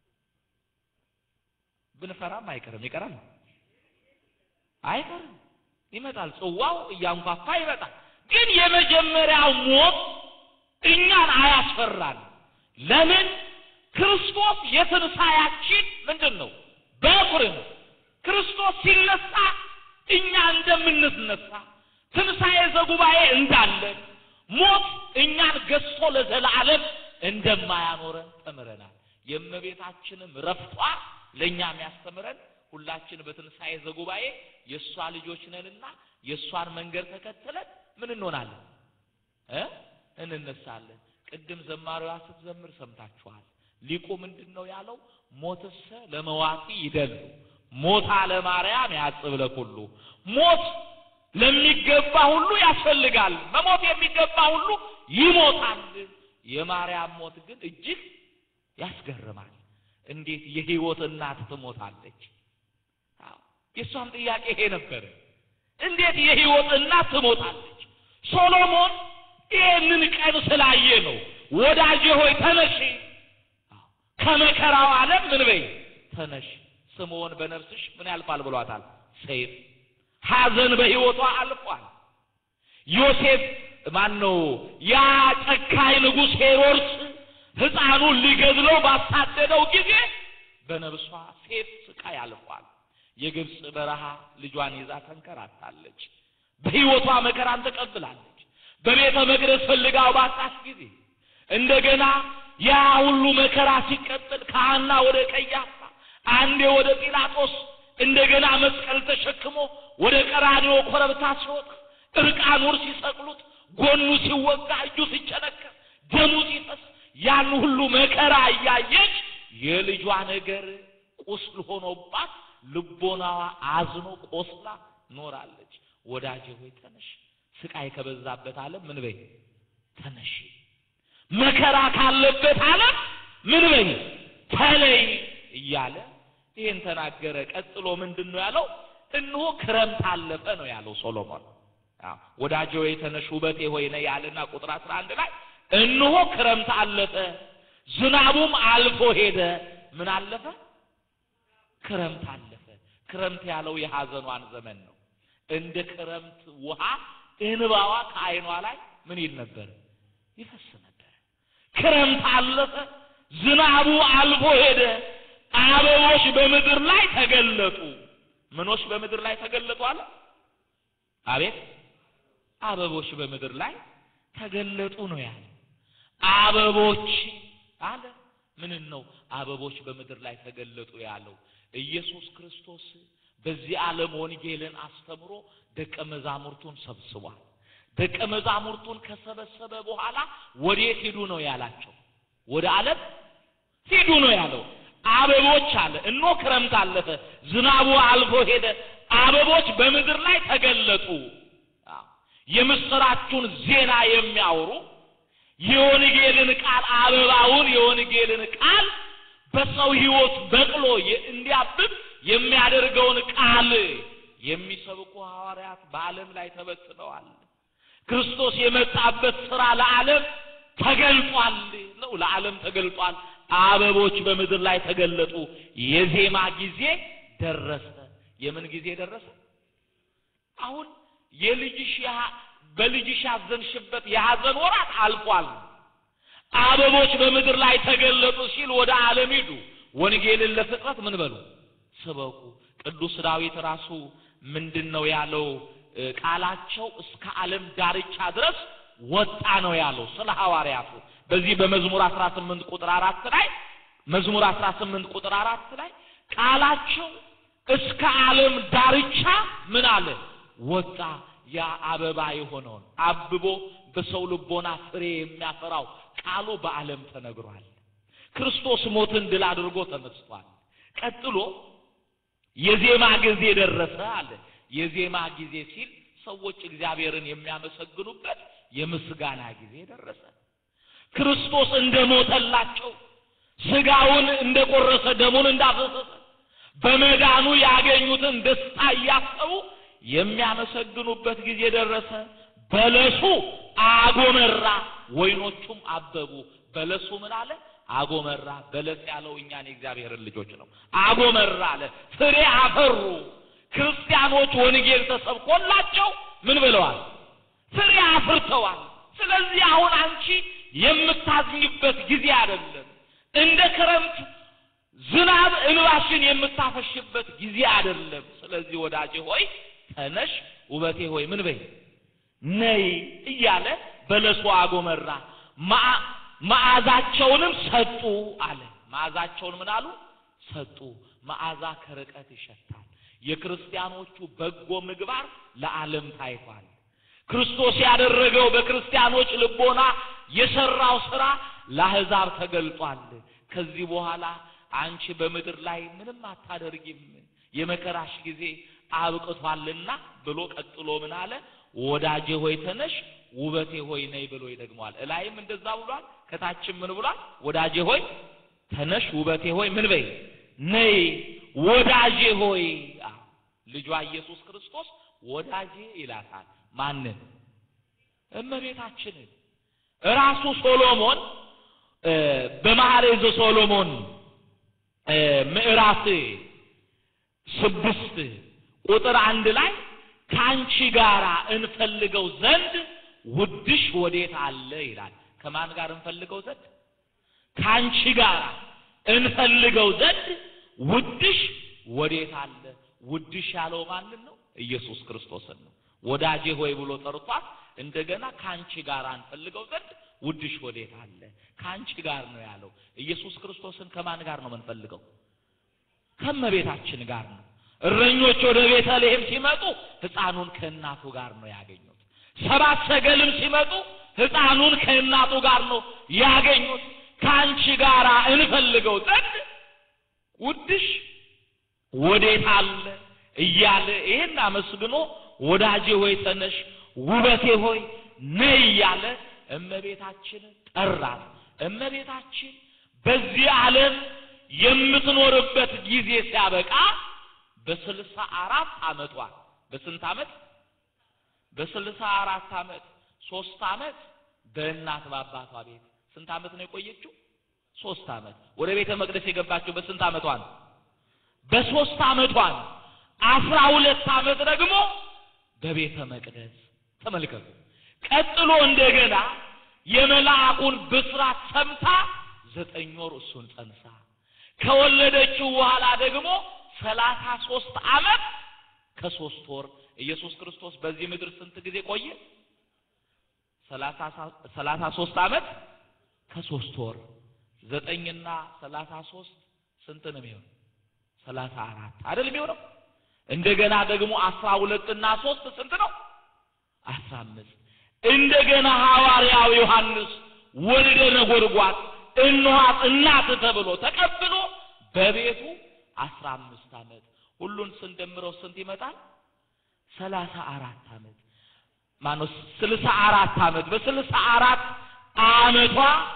Speaker 1: ብንፈራም አይቀርም። ይቀራል? አይቀርም። ይመጣል። ጽዋው እያንኳኳ ይመጣል። ግን የመጀመሪያው ሞት እኛን አያስፈራን። ለምን? ክርስቶስ የትንሣኤያችን ምንድን ነው? በኩር ነው። ክርስቶስ ሲነሳ እኛ እንደምንነሳ ትንሣኤ ዘጉባኤ እንዳለን ሞት እኛን ገዝቶ ለዘላለም እንደማያኖረን ተምረናል። የእመቤታችንም ረፍቷ ለእኛ የሚያስተምረን ሁላችን በትንሣኤ ዘጉባኤ የእሷ ልጆች ነንና የእሷን መንገድ ተከትለን ምን እንሆናለን እ እንነሳለን። ቅድም ዘማሪዋ ስትዘምር ሰምታችኋል። ሊቁ ምንድን ነው ያለው? ሞትሰ ለመዋቲ ይደሉ ሞታ ለማርያም ያጽብ ለኩሉ ሞት ለሚገባ ሁሉ ያስፈልጋል። መሞት የሚገባ ሁሉ ይሞታል። የማርያም ሞት ግን እጅግ ያስገርማል። እንዴት የሕይወት እናት ትሞታለች? አዎ የእሷም ጥያቄ ይሄ ነበር። እንዴት የሕይወት እናት ትሞታለች? ሶሎሞን ይህንን ቀን ስላየ ነው ወዳጄ ሆይ ተነሽ፣ ከመከራው ዓለም ምን በይ ተነሽ። ስምዖን በነፍስሽ ምን ያልፋል ብሏታል? ሰይፍ ሐዘን በሕይወቷ አልፏል። ዮሴፍ ማን ነው? ያ ጨካኝ ንጉሥ ሄሮድስ ሕፃኑን ሊገድለው ባሳደደው ጊዜ በነፍሷ ሴፍ ስቃይ አልፏል። የግብፅ በረሃ ልጇን ይዛ ተንከራታለች። በሕይወቷ መከራን ተቀብላለች። በቤተ መቅደስ ፈልጋው ባጣች ጊዜ እንደገና ያ ሁሉ መከራ ሲቀጥል ከሐና ወደ ቀያፋ አንዴ ወደ ጲላጦስ እንደገና መስቀል ተሸክሞ ወደ ቀራንዮ ኮረብታ ሲወጣ እርቃኑን ሲሰቅሉት ጎኑ ሲወጋ እጁ ሲጨነከር ደሙ ሲፈስ ያን ሁሉ መከራ እያየች የልጇ ነገር ቁስል ሆኖባት ልቦናዋ አዝኖ ቆስላ ኖራለች። ወዳጄ ሆይ ተነሽ፣ ስቃይ ከበዛበት ዓለም ምን በይ ተነሽ፣ መከራ ካለበት ዓለም ምን በይ ተለይ እያለ ይህን ተናገረ። ቀጥሎ ምንድን ነው ያለው? እነሆ ክረምት አለፈ ነው ያለው ሶሎሞን። ወዳጄ ሆይ ተነሽ ውበቴ ሆይ ነይ ያለና ቁጥር አስራ አንድ ላይ እነሆ ክረምት አለፈ፣ ዝናቡም አልፎ ሄደ። ምን አለፈ? ክረምት አለፈ። ክረምት ያለው የሐዘኗን ዘመን ነው። እንደ ክረምት ውሃ እንባዋ ከዓይኗ ላይ ምን ይል ነበር? ይፈስ ነበር። ክረምት አለፈ፣ ዝናቡ አልፎ ሄደ፣ አበቦች በምድር ላይ ተገለጡ። ምኖች በምድር ላይ ተገለጡ አለ። አቤት አበቦች በምድር ላይ ተገለጡ ነው ያለ። አበቦች አለ ምንን ነው አበቦች በምድር ላይ ተገለጡ ያለው? ኢየሱስ ክርስቶስ በዚህ ዓለም ወንጌልን አስተምሮ ደቀ መዛሙርቱን ሰብስቧል። ደቀ መዛሙርቱን ከሰበሰበ በኋላ ወዴት ሂዱ ነው ያላቸው? ወደ ዓለም ሂዱ ነው ያለው። አበቦች አለ እኖ ክረምት አለፈ፣ ዝናቡ አልፎ ሄደ፣ አበቦች በምድር ላይ ተገለጡ። የምስራቹን ዜና የሚያወሩ የወንጌልን ቃል አበባውን የወንጌልን ቃል በሰው ሕይወት በቅሎ እንዲያብብ የሚያደርገውን ቃል የሚሰብኩ ሐዋርያት በዓለም ላይ ተበትነዋል። ክርስቶስ የመጣበት ሥራ ለዓለም ተገልጧል ነው፣ ለዓለም ተገልጧል። አበቦች በምድር ላይ ተገለጡ። የዜማ ጊዜ ደረሰ። የምን ጊዜ ደረሰ? አሁን የልጅሽ በልጅሽ ያዘንሽበት የሐዘን ወራት አልፏል። አበቦች በምድር ላይ ተገለጡ ሲል ወደ ዓለም ሂዱ፣ ወንጌልን ለፍጥረት ምን በሉ ስበኩ። ቅዱስ ዳዊት ራሱ ምንድን ነው ያለው? ቃላቸው እስከ ዓለም ዳርቻ ድረስ ወጣ ነው ያለው ስለ ሐዋርያቱ። በዚህ በመዝሙር 18 ቁጥር አራት ላይ መዝሙር 18 ቁጥር አራት ላይ ቃላቸው እስከ ዓለም ዳርቻ ምን አለ ወጣ። ያ አበባ የሆነውን አብቦ በሰው ልቦና ፍሬ የሚያፈራው ቃሉ በዓለም ተነግሯል። ክርስቶስ ሞትን ድል አድርጎ ተነስቷል። ቀጥሎ የዜማ ጊዜ ደረሰ አለ። የዜማ ጊዜ ሲል ሰዎች እግዚአብሔርን የሚያመሰግኑበት የምስጋና ጊዜ ደረሰ። ክርስቶስ እንደሞተላቸው ስጋውን እንደቆረሰ ደሙን እንዳፈሰሰ በመዳኑ ያገኙትን ደስታ እያሰቡ የሚያመሰግኑበት ጊዜ ደረሰ። በለሱ አጎመራ፣ ወይኖቹም አበቡ። በለሱ ምን አለ? አጎመራ። በለስ ያለው እኛን የእግዚአብሔርን ልጆች ነው። አጎመራ አለ። ፍሬ አፈሩ። ክርስቲያኖች ወንጌል ተሰብኮላቸው ምን ብለዋል? ፍሬ አፍርተዋል። ስለዚህ አሁን አንቺ የምታዝኝበት ጊዜ አይደለም። እንደ ክረምት ዝናብ እንባሽን የምታፈሽበት ጊዜ አይደለም። ስለዚህ ወዳጄ ሆይ ተነሽ፣ ውበቴ ሆይ ምን በይ ነይ እያለ በለሱ አጎመራ፣ መዓ- መዓዛቸውንም ሰጡ አለ። መዓዛቸውን ምን አሉ? ሰጡ። መዓዛ ከርቀት ይሸታል። የክርስቲያኖቹ በጎ ምግባር ለዓለም ታይቷል። ክርስቶስ ያደረገው በክርስቲያኖች ልቦና የሰራው ስራ ለአሕዛብ ተገልጧል። ከዚህ በኋላ አንቺ በምድር ላይ ምንም አታደርጊም፣ የመከራሽ ጊዜ አብቅቷልና ብሎ ቀጥሎ ምን አለ? ወዳጄ ሆይ ተነሽ፣ ውበቴ ሆይ ነይ ብሎ ይደግመዋል። እላይም እንደዛ ብሏል፣ ከታችም ምን ብሏል? ወዳጄ ሆይ ተነሽ፣ ውበቴ ሆይ ምን በይ ነይ፣ ወዳጄ ሆይ አዎ፣ ልጇ ኢየሱስ ክርስቶስ ወዳጄ ይላታል። ማንን? እመቤታችንን። ራሱ ሶሎሞን እ በመኃልየ ሶሎሞን እ ምዕራፍ ስድስት ቁጥር አንድ ላይ ከአንቺ ጋር እንፈልገው ዘንድ ውድሽ ወዴት አለ ይላል። ከማን ጋር እንፈልገው ዘንድ? ከአንቺ ጋር እንፈልገው ዘንድ ውድሽ ወዴት አለ? ውድሽ ያለው ማንን ነው? ኢየሱስ ክርስቶስን ነው። ወዳጄ ሆይ ብሎ ጠርቷት እንደገና ከአንቺ ጋር እንፈልገው ዘንድ ውድሽ ወዴት አለ? ከአንቺ ጋር ነው ያለው። ኢየሱስ ክርስቶስን ከማን ጋር ነው የምንፈልገው? ከእመቤታችን ጋር ነው። እረኞች ወደ ቤተልሔም ሲመጡ ሕፃኑን ከእናቱ ጋር ነው ያገኙት። ሰባት ሰገልም ሲመጡ ሕፃኑን ከእናቱ ጋር ነው ያገኙት። ከአንቺ ጋር እንፈልገው ዘንድ ውድሽ ወዴት አለ እያለ ይህን አመስግኖ ወዳጄ ሆይ ተነሽ፣ ውበቴ ሆይ ነይ እያለ እመቤታችንን ጠራት። እመቤታችን በዚህ ዓለም የምትኖርበት ጊዜ ሲያበቃ በስልሳ አራት ዓመቷ በስንት ዓመት? በስልሳ አራት ዓመት ሶስት ዓመት በእናት በአባቷ ቤት ስንት ዓመት ነው የቆየችው? ሶስት ዓመት። ወደ ቤተ መቅደስ የገባችው በስንት ዓመቷ ነው? በሶስት ዓመቷ ነው። አስራ ሁለት ዓመት ደግሞ በቤተ መቅደስ ተመልከቱ። ቀጥሎ እንደገና የመልአኩን ብስራት ሰምታ ዘጠኝ ወር እሱን ጸንሳ ከወለደችው በኋላ ደግሞ ሰላሳ ሶስት ዓመት ከሶስት ወር ኢየሱስ ክርስቶስ በዚህ ምድር ስንት ጊዜ ቆየ? ሰላሳ ሶስት ዓመት ከሶስት ወር ዘጠኝና ሰላሳ ሶስት ስንት ነው የሚሆነው? ሰላሳ አራት አይደል የሚሆነው? እንደገና ደግሞ አስራ ሁለትና ሶስት ስንት ነው? አስራ አምስት እንደገና ሐዋርያው ዮሐንስ ወልደ ነጎድጓድ እንኋት እናት ተብሎ ተቀብሎ በቤቱ አስራ አምስት ዓመት ሁሉን ስንደምረው ስንት ይመጣል? ሰላሳ አራት ዓመት ማነው? ስልሳ አራት ዓመት በስልሳ አራት ዓመቷ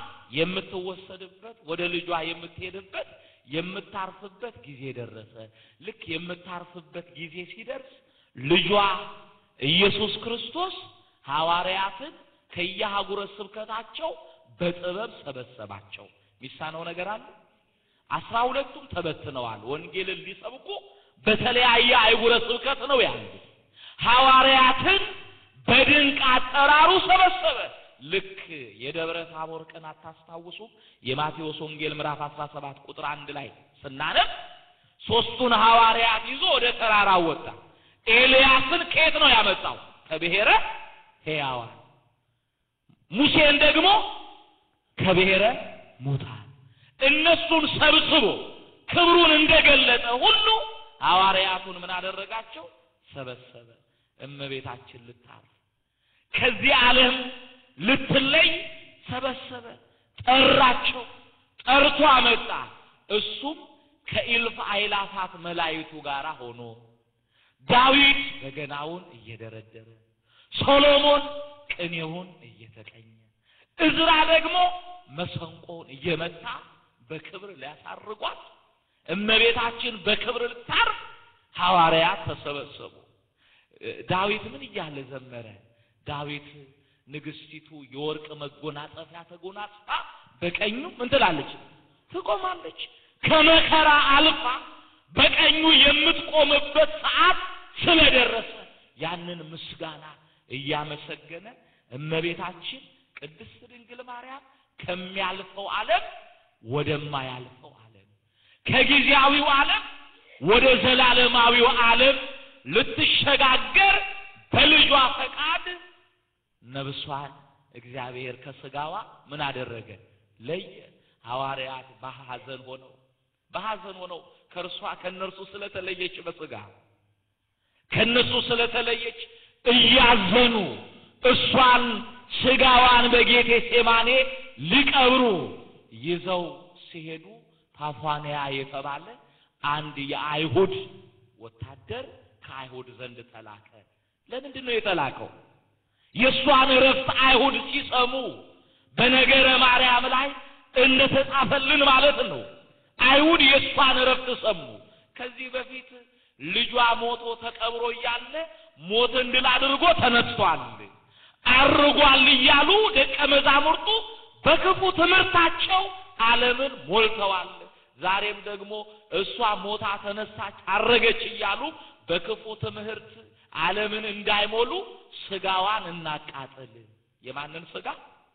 Speaker 1: የምትወሰድበት ወደ ልጇ የምትሄድበት የምታርፍበት ጊዜ ደረሰ። ልክ የምታርፍበት ጊዜ ሲደርስ ልጇ ኢየሱስ ክርስቶስ ሐዋርያትን ከየአህጉረ ስብከታቸው በጥበብ ሰበሰባቸው። ሚሳነው ነገር አለ። አስራ ሁለቱም ተበትነዋል። ወንጌልን ሊሰብኩ በተለያየ አህጉረ ስብከት ነው ያሉት። ሐዋርያትን በድንቅ አጠራሩ ሰበሰበ። ልክ የደብረ ታቦር ቀን አታስታውሱ? የማቴዎስ ወንጌል ምዕራፍ 17 ቁጥር አንድ ላይ ስናነብ ሶስቱን ሐዋርያት ይዞ ወደ ተራራው ወጣ። ኤልያስን ከየት ነው ያመጣው? ከብሔረ ሕያዋን። ሙሴን ደግሞ ከብሔረ ሙታን። እነሱን ሰብስቦ ክብሩን እንደገለጠ ሁሉ ሐዋርያቱን ምን አደረጋቸው? ሰበሰበ። እመቤታችን ልታርፍ ከዚህ ዓለም ልትለይ ሰበሰበ፣ ጠራቸው፣ ጠርቶ አመጣ። እሱም ከኢልፍ አእላፋት መላእክቱ ጋር ሆኖ ዳዊት በገናውን እየደረደረ ሶሎሞን ቅኔውን እየተቀኘ እዝራ ደግሞ መሰንቆውን እየመታ በክብር ሊያሳርጓት እመቤታችን በክብር ልታርፍ ሐዋርያት ተሰበሰቡ። ዳዊት ምን እያለ ዘመረ? ዳዊት ንግስቲቱ የወርቅ መጎናጸፊያ ተጎናጽፋ በቀኙ ምን ትላለች? ትቆማለች። ከመከራ አልፋ በቀኙ የምትቆምበት ሰዓት ስለደረሰ ያንን ምስጋና እያመሰገነ እመቤታችን ቅድስት ድንግል ማርያም ከሚያልፈው ዓለም ወደማያልፈው ዓለም ከጊዜያዊው ዓለም ወደ ዘላለማዊው ዓለም ልትሸጋገር በልጇ ፈቃድ ነብሷን እግዚአብሔር ከስጋዋ ምን አደረገ? ለየ። ሐዋርያት በሐዘን ሆነው በሐዘን ሆነው ከእርሷ ከእነርሱ ስለተለየች በስጋ ከእነሱ ስለተለየች እያዘኑ እሷን ስጋዋን በጌቴ ሴማኔ ሊቀብሩ ይዘው ሲሄዱ ታፏንያ የተባለ አንድ የአይሁድ ወታደር ከአይሁድ ዘንድ ተላከ። ለምንድን ነው የተላከው? የእሷን እረፍት አይሁድ ሲሰሙ በነገረ ማርያም ላይ እንደተጻፈልን ማለት ነው። አይሁድ የእሷን እረፍት ሰሙ። ከዚህ በፊት ልጇ ሞቶ ተቀብሮ እያለ ሞትን ድል አድርጎ ተነስቷል፣ አርጓል እያሉ ደቀ መዛሙርቱ በክፉ ትምህርታቸው ዓለምን ሞልተዋል። ዛሬም ደግሞ እሷ ሞታ ተነሳች፣ አረገች እያሉ በክፉ ትምህርት ዓለምን እንዳይሞሉ ስጋዋን እናቃጥል። የማንን ስጋ?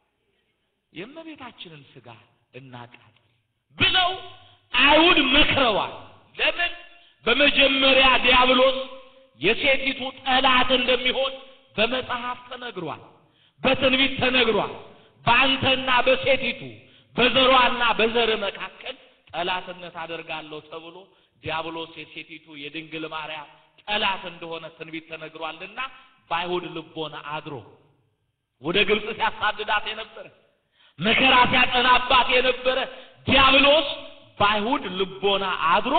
Speaker 1: የእመቤታችንን ስጋ እናቃጥል ብለው አይሁድ መክረዋል። ለምን? በመጀመሪያ ዲያብሎስ የሴቲቱ ጠላት እንደሚሆን በመጽሐፍ ተነግሯል፣ በትንቢት ተነግሯል። በአንተና በሴቲቱ በዘሯና በዘር መካከል ጠላትነት አደርጋለሁ ተብሎ ዲያብሎስ የሴቲቱ የድንግል ማርያም ጠላት እንደሆነ ትንቢት ተነግሯልና በአይሁድ ልቦና አድሮ ወደ ግብፅ ሲያሳድዳት የነበረ መከራ ሲያጠናባት የነበረ ዲያብሎስ በአይሁድ ልቦና አድሮ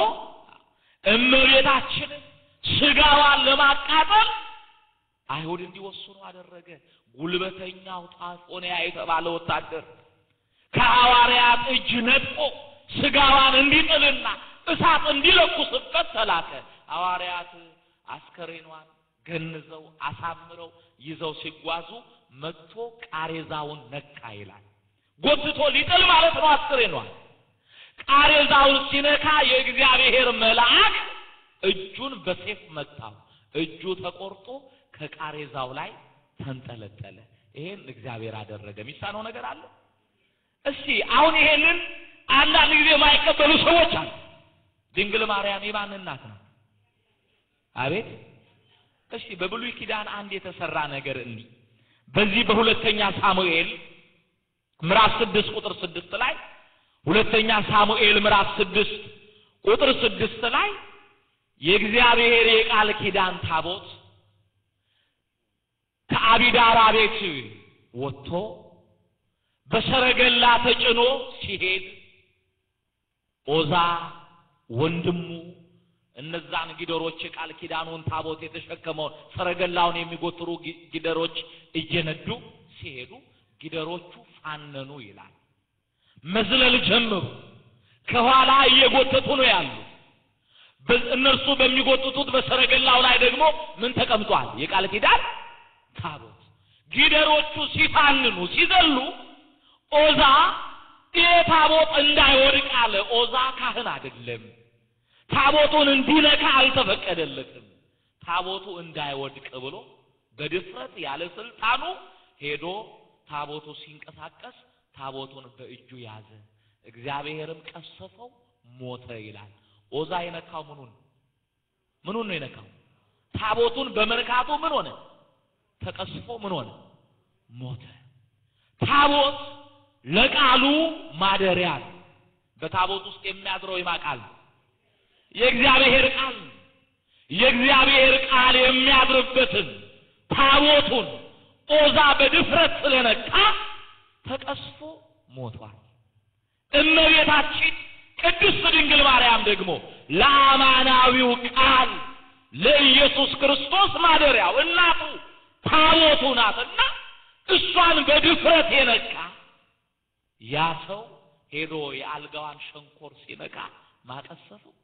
Speaker 1: እመቤታችንን ስጋዋን ለማቃጠል አይሁድ እንዲወስኑ አደረገ። ጉልበተኛው ጣፎንያ የተባለ ወታደር ከሐዋርያት እጅ ነጥቆ ስጋዋን እንዲጥልና እሳት እንዲለኩስበት ተላከ። ሐዋርያት አስከሬኗን ገንዘው አሳምረው ይዘው ሲጓዙ መጥቶ ቃሬዛውን ነካ ይላል። ጎትቶ ሊጥል ማለት ነው አስከሬኗን። ቃሬዛውን ሲነካ የእግዚአብሔር መልአክ እጁን በሴፍ መታው። እጁ ተቆርጦ ከቃሬዛው ላይ ተንጠለጠለ። ይሄን እግዚአብሔር አደረገ። የሚሳነው ነገር አለ? እስቲ አሁን ይሄንን አንዳንድ ጊዜ የማይቀበሉ ሰዎች አሉ። ድንግል ማርያም የማን እናት ናት? አቤት እስቲ በብሉይ ኪዳን አንድ የተሰራ ነገር እንዲህ በዚህ በሁለተኛ ሳሙኤል ምዕራፍ ስድስት ቁጥር ስድስት ላይ ሁለተኛ ሳሙኤል ምዕራፍ ስድስት ቁጥር ስድስት ላይ የእግዚአብሔር የቃል ኪዳን ታቦት ከአቢዳራ ቤት ወጥቶ በሰረገላ ተጭኖ ሲሄድ ኦዛ ወንድሙ እነዛን ጊደሮች የቃል ኪዳኑን ታቦት የተሸከመውን ሰረገላውን የሚጎትሩ ጊደሮች እየነዱ ሲሄዱ ጊደሮቹ ፋነኑ ይላል። መዝለል ጀመሩ። ከኋላ እየጎተቱ ነው ያሉ። እነርሱ በሚጎትቱት በሰረገላው ላይ ደግሞ ምን ተቀምጧል? የቃል ኪዳን ታቦት። ጊደሮቹ ሲፋንኑ ሲዘሉ ኦዛ ይሄ ታቦት እንዳይወድቅ አለ። ኦዛ ካህን አይደለም። ታቦቱን እንዲነካ አልተፈቀደለትም። ታቦቱ እንዳይወድቅ ብሎ በድፍረት ያለ ስልጣኑ ሄዶ ታቦቱ ሲንቀሳቀስ ታቦቱን በእጁ ያዘ። እግዚአብሔርም ቀሰፈው፣ ሞተ ይላል። ኦዛ የነካው ምኑን ምኑን ነው የነካው? ታቦቱን በመንካቱ ምን ሆነ? ተቀስፎ ምን ሆነ? ሞተ። ታቦት ለቃሉ ማደሪያ ነው። በታቦት ውስጥ የሚያድረው የማ ቃል ነው? የእግዚአብሔር ቃል ነው። የእግዚአብሔር ቃል የሚያድርበትን ታቦቱን ኦዛ በድፍረት ስለነካ ተቀስፎ ሞቷል። እመቤታችን ቅድስት ድንግል ማርያም ደግሞ ለአማናዊው ቃል ለኢየሱስ ክርስቶስ ማደሪያው እናቱ ታቦቱ ናትና እሷን በድፍረት የነካ ያ ሰው ሄዶ የአልጋዋን ሸንኮር ሲነካ ማቀሰፈው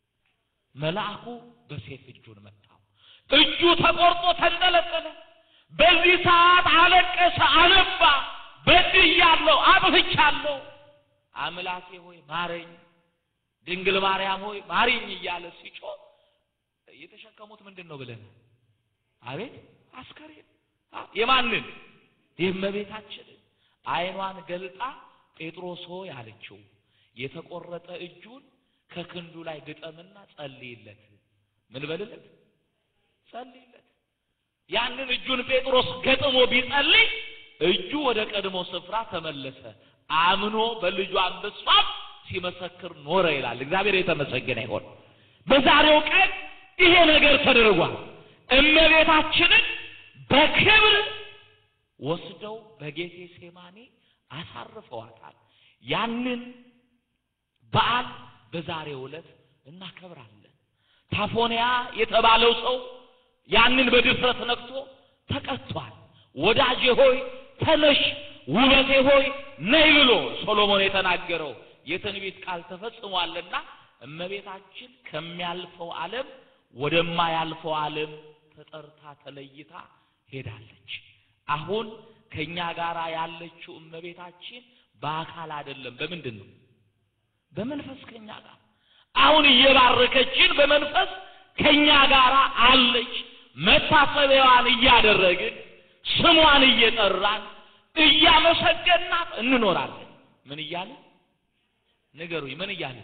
Speaker 1: መልአኩ በሴፍ እጁን መታው። እጁ ተቆርጦ ተንጠለጠለ። በዚህ ሰዓት አለቀሰ፣ አነባ። በድያለሁ፣ አጥፍቻለሁ፣ አምላኬ ሆይ ማረኝ፣ ድንግል ማርያም ሆይ ማሪኝ እያለ ሲጮህ የተሸከሙት ምንድን ነው ብለን አቤት አስከሬን የማንን የእመቤታችንን ዓይኗን ገልጣ ጴጥሮስ ሆይ አለችው። የተቆረጠ እጁን ከክንዱ ላይ ግጠምና ጸልይለት። ምን በልለት? ጸልይለት። ያንን እጁን ጴጥሮስ ገጥሞ ቢጸልይ እጁ ወደ ቀድሞ ስፍራ ተመለሰ። አምኖ በልጇ በሷም ሲመሰክር ኖረ ይላል። እግዚአብሔር የተመሰገነ ይሆን። በዛሬው ቀን ይሄ ነገር ተደርጓል። እመቤታችንን በክብር ወስደው በጌቴ ሴማኔ አሳርፈዋታል። ያንን በዓል በዛሬው ዕለት እናከብራለን። ታፎንያ የተባለው ሰው ያንን በድፍረት ነክቶ ተቀጥቷል። ወዳጄ ሆይ ተነሽ፣ ውበቴ ሆይ ነይ ብሎ ሶሎሞን የተናገረው የትንቢት ቃል ተፈጽሟልና እመቤታችን ከሚያልፈው ዓለም ወደማያልፈው ዓለም ተጠርታ ተለይታ ሄዳለች። አሁን ከኛ ጋር ያለችው እመቤታችን በአካል አይደለም። በምንድን ነው? በመንፈስ ከኛ ጋር አሁን እየባረከችን በመንፈስ ከኛ ጋር አለች። መታሰቢያዋን እያደረግን ስሟን እየጠራን እያመሰገናት እንኖራለን። ምን እያልን ንገሩኝ? ምን እያልን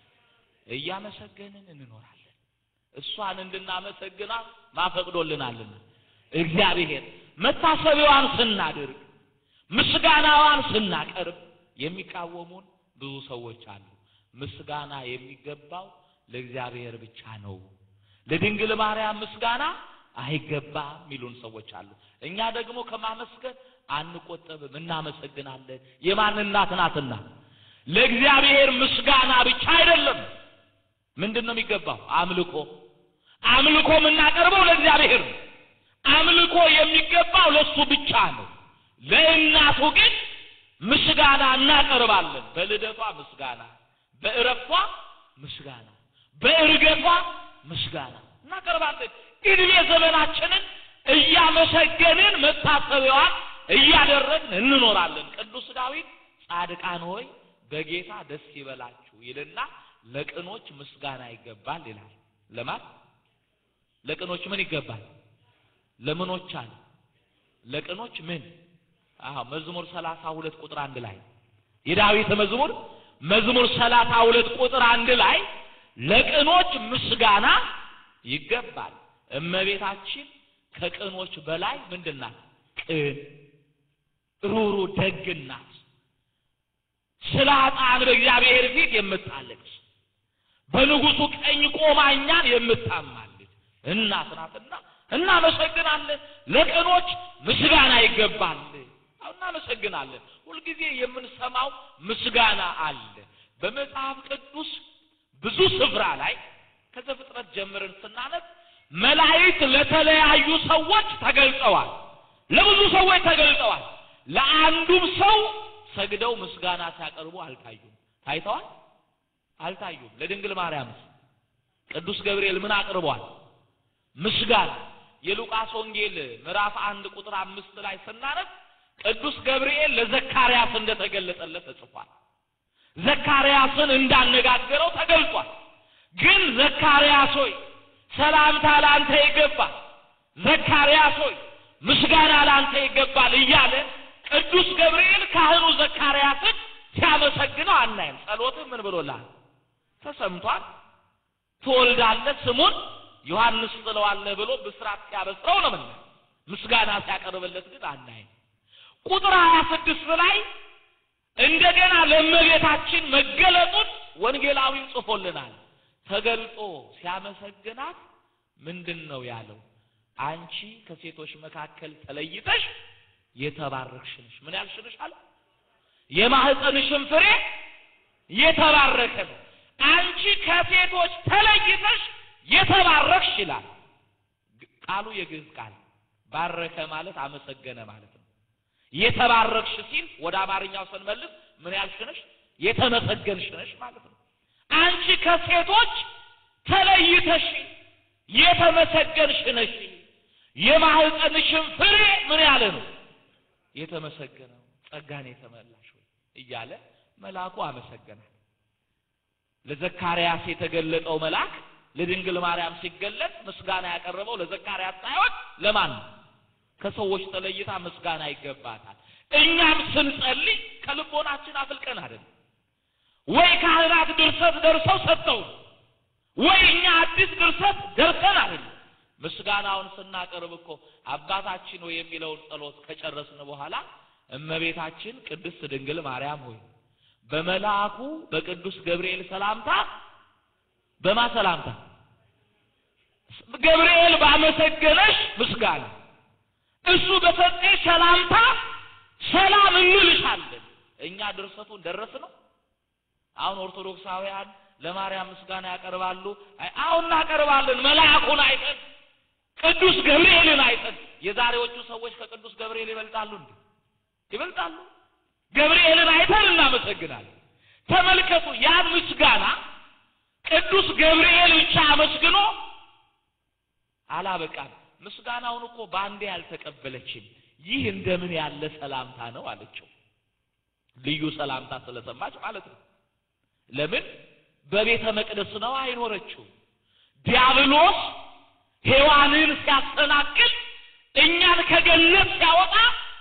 Speaker 1: እያመሰገንን እንኖራለን። እሷን እንድናመሰግናት ማፈቅዶልናልና እግዚአብሔር መታሰቢያዋን ስናደርግ ምስጋናዋን ስናቀርብ የሚቃወሙን ብዙ ሰዎች አሉ። ምስጋና የሚገባው ለእግዚአብሔር ብቻ ነው፣ ለድንግል ማርያም ምስጋና አይገባም የሚሉን ሰዎች አሉ። እኛ ደግሞ ከማመስገን አንቆጠብም፣ እናመሰግናለን። የማን እናት ናትና? ለእግዚአብሔር ምስጋና ብቻ አይደለም። ምንድን ነው የሚገባው? አምልኮ። አምልኮ የምናቀርበው ለእግዚአብሔር ነው። አምልኮ የሚገባው ለሱ ብቻ ነው። ለእናቱ ግን ምስጋና እናቀርባለን። በልደቷ ምስጋና፣ በእረፍቷ ምስጋና፣ በእርገቷ ምስጋና እናቀርባለን። እድሜ ዘመናችንን እያመሰገንን መታሰቢያዋን እያደረግን እንኖራለን። ቅዱስ ዳዊት ጻድቃን ሆይ በጌታ ደስ ይበላችሁ ይልና ለቅኖች ምስጋና ይገባል ይላል። ለማን ለቅኖች ምን ይገባል? ለምኖች አለ ለቅኖች ምን? አዎ መዝሙር ሰላሳ ሁለት ቁጥር አንድ ላይ የዳዊት መዝሙር መዝሙር ሰላሳ ሁለት ቁጥር አንድ ላይ ለቅኖች ምስጋና ይገባል። እመቤታችን ከቅኖች በላይ ምንድናት? ቅን ሩሩ ደግናት። ስለ ኃጥአን በእግዚአብሔር ፊት የምታለቅስ በንጉሱ ቀኝ ቆማ እኛን የምታማልድ እናት ናትና እናመሰግናለን። ለቅኖች ምስጋና ይገባል። እናመሰግናለን። ሁልጊዜ የምንሰማው ምስጋና አለ። በመጽሐፍ ቅዱስ ብዙ ስፍራ ላይ ከዘፍጥረት ጀምረን ስናነብ መላእክት ለተለያዩ ሰዎች ተገልጸዋል። ለብዙ ሰዎች ተገልጸዋል። ለአንዱም ሰው ሰግደው ምስጋና ሲያቀርቡ አልታዩም። ታይተዋል? አልታዩም። ለድንግል ማርያምስ ቅዱስ ገብርኤል ምን አቅርቧል? ምስጋና። የሉቃስ ወንጌል ምዕራፍ አንድ ቁጥር አምስት ላይ ስናነብ ቅዱስ ገብርኤል ለዘካርያስ እንደተገለጸለት ተጽፏል። ዘካርያስን እንዳነጋገረው ተገልጿል። ግን ዘካርያስ ሆይ ሰላምታ ላንተ ይገባል፣ ዘካርያስ ሆይ ምስጋና ላንተ ይገባል እያለ ቅዱስ ገብርኤል ካህኑ ዘካርያስን ሲያመሰግነው አናይም። ጸሎትህ ምን ብሎላል? ተሰምቷል። ትወልዳለህ፣ ስሙን ዮሐንስ ትለዋለህ ብሎ ብስራት ሲያበስረው ነው ምን ምስጋና ሲያቀርብለት ግን አናይም። ቁጥር ሀያ ስድስት ላይ እንደገና ለእመቤታችን መገለጡን ወንጌላዊው ጽፎልናል። ተገልጦ ሲያመሰግናት ምንድን ነው ያለው? አንቺ ከሴቶች መካከል ተለይተሽ የተባረክሽ ነሽ። ምን ያልሽ ነሽ አለ? የማህፀንሽን ፍሬ የተባረከ ነው። አንቺ ከሴቶች ተለይተሽ የተባረክሽ ይላል ቃሉ። የግዕዝ ቃል ባረከ ማለት አመሰገነ ማለት ነው። የተባረክሽ ሲል ወደ አማርኛው ስንመልስ ምን ያልሽ ነሽ? የተመሰገንሽ ነሽ ማለት ነው። አንቺ ከሴቶች ተለይተሽ የተመሰገንሽ ነሽ። የማህፀንሽን ፍሬ ምን ያለ ነው? የተመሰገነው ጸጋን የተመላሽ ወይ እያለ መልአኩ አመሰገናል። ለዘካርያስ የተገለጠው መልአክ ለድንግል ማርያም ሲገለጥ ምስጋና ያቀረበው ለዘካርያስ ሳይሆን ለማን ነው? ከሰዎች ተለይታ ምስጋና ይገባታል። እኛም ስንጸልይ ከልቦናችን አፍልቀን አይደለም ወይ ካህናት ድርሰት ደርሰው ሰጥተው ወይ እኛ አዲስ ድርሰት ደርሰን አይደለም። ምስጋናውን ስናቀርብ እኮ አባታችን ወይ የሚለውን ጸሎት ከጨረስን በኋላ እመቤታችን ቅድስት ድንግል ማርያም ሆይ በመልአኩ በቅዱስ ገብርኤል ሰላምታ በማ ሰላምታ ገብርኤል ባመሰገነሽ ምስጋና እሱ በሰጠሽ ሰላምታ ሰላም እንልሻለን። እኛ ድርሰቱን ደረስ ነው። አሁን ኦርቶዶክሳውያን ለማርያም ምስጋና ያቀርባሉ። አይ አሁን እናቀርባለን። መልአኩን አይተን ቅዱስ ገብርኤልን አይተን። የዛሬዎቹ ሰዎች ከቅዱስ ገብርኤል ይበልጣሉ እንዴ? ይበልጣሉ። ገብርኤልን አይተን እናመሰግናለን። ተመልከቱ፣ ያን ምስጋና ቅዱስ ገብርኤል ብቻ አመስግኖ አላበቃም። ምስጋናውን እኮ በአንዴ አልተቀበለችም። ይህ እንደምን ያለ ሰላምታ ነው አለችው። ልዩ ሰላምታ ስለሰማች ማለት ነው። ለምን በቤተ መቅደስ ነው አይኖረችው። ዲያብሎስ ሔዋንን ሲያሰናክል እኛን ከገነት ሲያወጣ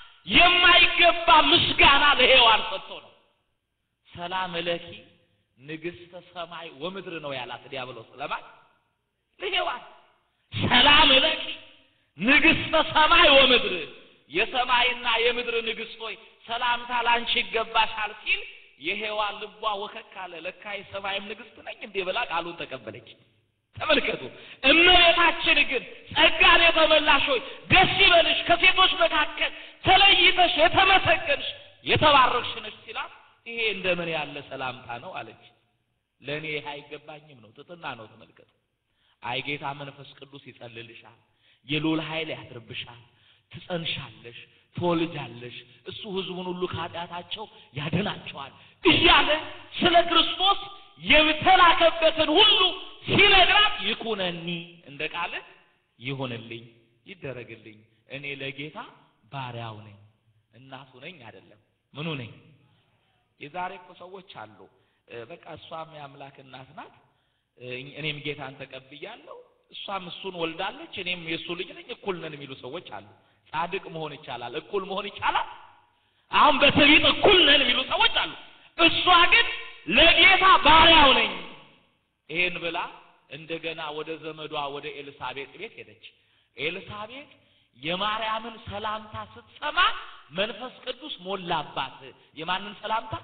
Speaker 1: የማይገባ ምስጋና ለሔዋን ሰጥቶ ነው። ሰላም ለኪ ንግሥተ ሰማይ ወምድር ነው ያላት ዲያብሎስ ለማን? ለሔዋን ሰላም ለኪ ንግሥተ ሰማይ ወምድር የሰማይና የምድር ንግሥት ሆይ ሰላምታ ላንቺ ይገባሻል ሲል የሔዋን ልቧ ወከክ አለ። ለካ የሰማይም ንግሥት ነኝ እንዴ ብላ ቃሉን ተቀበለች። ተመልከቱ። እመቤታችን ግን ጸጋን የተመላሽ ሆይ ደስ ይበልሽ፣ ከሴቶች መካከል ተለይተሽ የተመሰገንሽ የተባረክሽ ነሽ ሲላት ይሄ እንደምን ያለ ሰላምታ ነው አለች። ለእኔ ይህ አይገባኝም ነው፣ ትትና ነው። ተመልከቱ። አይ ጌታ መንፈስ ቅዱስ ይጸልልሻል፣ የልዑል ኃይል ያድርብሻል፣ ትጸንሻለሽ፣ ትወልጃለሽ፣ እሱ ሕዝቡን ሁሉ ከኃጢአታቸው ያድናቸዋል እያለ ስለ ክርስቶስ የተላከበትን ሁሉ ሲነግራት ይኩነኒ እንደ ቃል ይሁንልኝ፣ ይደረግልኝ፣ እኔ ለጌታ ባሪያው ነኝ፣ እናቱ ነኝ አይደለም፣ ምኑ ነኝ? የዛሬ እኮ ሰዎች አሉ። በቃ እሷም የአምላክ እናት ናት፣ እኔም ጌታን ተቀብያለሁ፣ እሷም እሱን ወልዳለች፣ እኔም የእሱ ልጅ ነኝ፣ እኩል ነን የሚሉ ሰዎች አሉ። ጻድቅ መሆን ይቻላል፣ እኩል መሆን ይቻላል። አሁን በትዕቢት እኩል ነን የሚሉ ሰዎች አሉ። እሷ ግን ለጌታ ባሪያው ነኝ ይሄን ብላ እንደገና ወደ ዘመዷ ወደ ኤልሳቤጥ ቤት ሄደች። ኤልሳቤጥ የማርያምን ሰላምታ ስትሰማ መንፈስ ቅዱስ ሞላባት። የማንን ሰላምታ?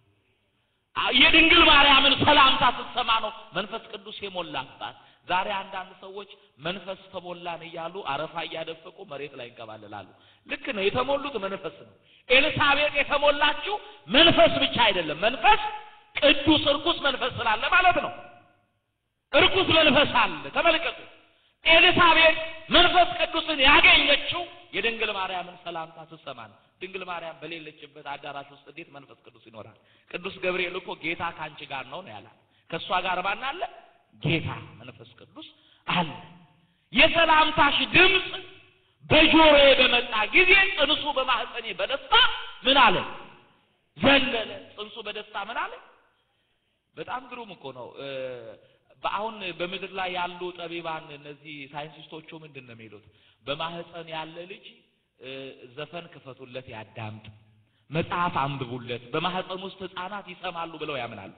Speaker 1: የድንግል ማርያምን ሰላምታ ስትሰማ ነው መንፈስ ቅዱስ የሞላባት። ዛሬ አንዳንድ ሰዎች መንፈስ ተሞላን እያሉ አረፋ እያደፈቁ መሬት ላይ ይንከባለላሉ። ልክ ነው፣ የተሞሉት መንፈስ ነው። ኤልሳቤጥ የተሞላችው መንፈስ ብቻ አይደለም፣ መንፈስ ቅዱስ እርኩስ መንፈስ ስላለ ማለት ነው። እርኩስ መንፈስ አለ። ተመልከቱ። ኤልሳቤጥ መንፈስ ቅዱስን ያገኘችው የድንግል ማርያምን ሰላምታ ስትሰማ ነው። ድንግል ማርያም በሌለችበት አዳራሽ ውስጥ እንዴት መንፈስ ቅዱስ ይኖራል? ቅዱስ ገብርኤል እኮ ጌታ ከአንቺ ጋር ነው ነው ያላት። ከእሷ ጋር ማን አለ? ጌታ መንፈስ ቅዱስ አለ። የሰላምታሽ ድምፅ በጆሮዬ በመጣ ጊዜ ጽንሱ በማህፀኔ በደስታ ምን አለ? ዘለለ። ጽንሱ በደስታ ምን አለ? በጣም ግሩም እኮ ነው። በአሁን በምድር ላይ ያሉ ጠቢባን እነዚህ ሳይንቲስቶቹ ምንድን ነው የሚሉት? በማህፀን ያለ ልጅ ዘፈን ክፈቱለት ያዳምጥ፣ መጽሐፍ አንብቡለት፣ በማህፀን ውስጥ ህፃናት ይሰማሉ ብለው ያምናሉ።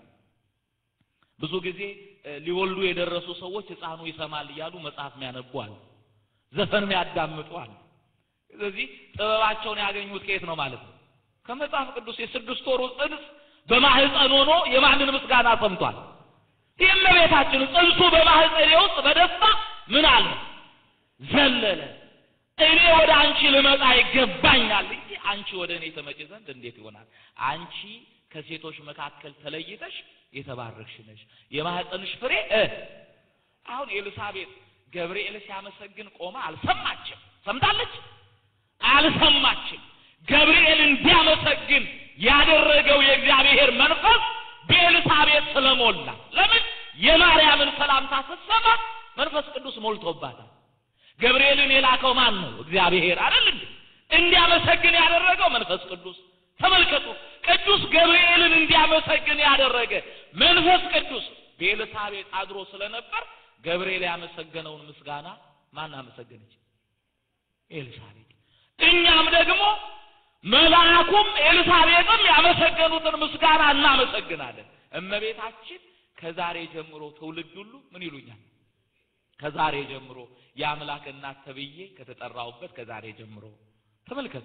Speaker 1: ብዙ ጊዜ ሊወልዱ የደረሱ ሰዎች ህፃኑ ይሰማል እያሉ መጽሐፍ የሚያነቡ አሉ፣ ዘፈን የሚያዳምጡ አሉ። ስለዚህ ጥበባቸውን ያገኙት ከየት ነው ማለት ነው? ከመጽሐፍ ቅዱስ። የስድስት ወሩ ጽንስ በማህፀን ሆኖ የማንን ምስጋና ሰምቷል? የእመቤታችን ጽንሱ በማህፀኔ ውስጥ በደስታ ምን አለ ዘለለ። እኔ ወደ አንቺ ልመጣ ይገባኛል እንጂ አንቺ ወደ እኔ ተመጪ ዘንድ እንዴት ይሆናል? አንቺ ከሴቶች መካከል ተለይተሽ የተባረክሽ ነሽ፣ የማህፀንሽ ፍሬ እ አሁን ኤልሳቤጥ ገብርኤል ሲያመሰግን ቆማ አልሰማችም። ሰምታለች? አልሰማችም። ገብርኤል እንዲያመሰግን ያደረገው የእግዚአብሔር መንፈስ በኤልሳቤጥ ስለሞላ ለምን የማርያምን ሰላምታ ስትሰማ መንፈስ ቅዱስ ሞልቶባታል። ገብርኤልን የላከው ማን ነው? እግዚአብሔር አይደል እንዴ? እንዲያመሰግን ያደረገው መንፈስ ቅዱስ። ተመልከቱ፣ ቅዱስ ገብርኤልን እንዲያመሰግን ያደረገ መንፈስ ቅዱስ በኤልሳቤጥ አድሮ ስለነበር ገብርኤል ያመሰገነውን ምስጋና ማን አመሰገነች? ኤልሳቤጥ። እኛም ደግሞ መልአኩም ኤልሳቤጥም ያመሰገኑትን ምስጋና እናመሰግናለን። እመቤታችን ከዛሬ ጀምሮ ትውልድ ሁሉ ምን ይሉኛል? ከዛሬ ጀምሮ የአምላክ እናት ተብዬ ከተጠራሁበት ከዛሬ ጀምሮ ተመልከቱ።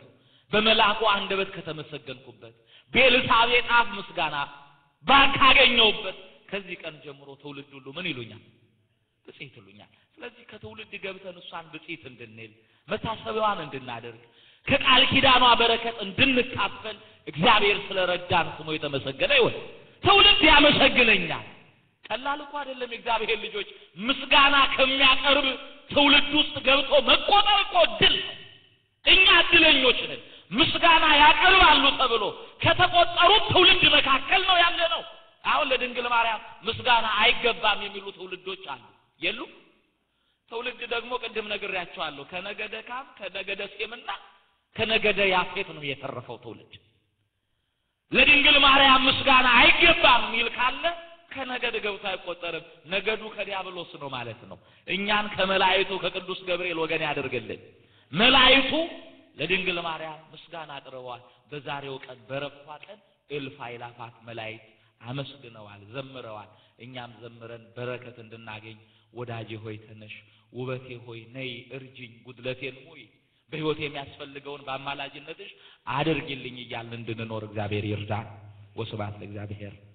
Speaker 1: በመልአኩ አንደበት ከተመሰገንኩበት በኤልሳቤጥ አፍ ምስጋና ካገኘሁበት ከዚህ ቀን ጀምሮ ትውልድ ሁሉ ምን ይሉኛል? ብፅዕት ይሉኛል። ስለዚህ ከትውልድ ገብተን እሷን ብፅዕት እንድንል መታሰቢያዋን እንድናደርግ ከቃል ኪዳኗ በረከት እንድንካፈል እግዚአብሔር ስለረዳን ስሙ የተመሰገነ ይሁን። ትውልድ ያመሰግነኛል። ቀላል እኮ አይደለም። የእግዚአብሔር ልጆች ምስጋና ከሚያቀርብ ትውልድ ውስጥ ገብቶ መቆጠር እኮ ድል ነው። እኛ እድለኞች ነን። ምስጋና ያቀርባሉ ተብሎ ከተቆጠሩት ትውልድ መካከል ነው ያለ ነው። አሁን ለድንግል ማርያም ምስጋና አይገባም የሚሉ ትውልዶች አሉ የሉ? ትውልድ ደግሞ ቅድም ነግሬያቸዋለሁ። ከነገደ ካም ከነገደ ሴምና ከነገደ ያፌት ነው የተረፈው ትውልድ። ለድንግል ማርያም ምስጋና አይገባም የሚል ካለ ከነገድ ገብቶ አይቆጠርም። ነገዱ ከዲያብሎስ ነው ማለት ነው። እኛን ከመላእክቱ ከቅዱስ ገብርኤል ወገን ያደርግልን። መላእክቱ ለድንግል ማርያም ምስጋና አቅርበዋል። በዛሬው ቀን በረፋ ቀን እልፍ አእላፋት መላእክት አመስግነዋል፣ ዘምረዋል። እኛም ዘምረን በረከት እንድናገኝ ወዳጄ ሆይ ተነሽ፣ ውበቴ ሆይ ነይ እርጅኝ፣ ጉድለቴን ሙይ፣ በሕይወት የሚያስፈልገውን በአማላጅነትሽ አድርጊልኝ እያልን እንድንኖር እግዚአብሔር ይርዳን። ወስብሐት ለእግዚአብሔር።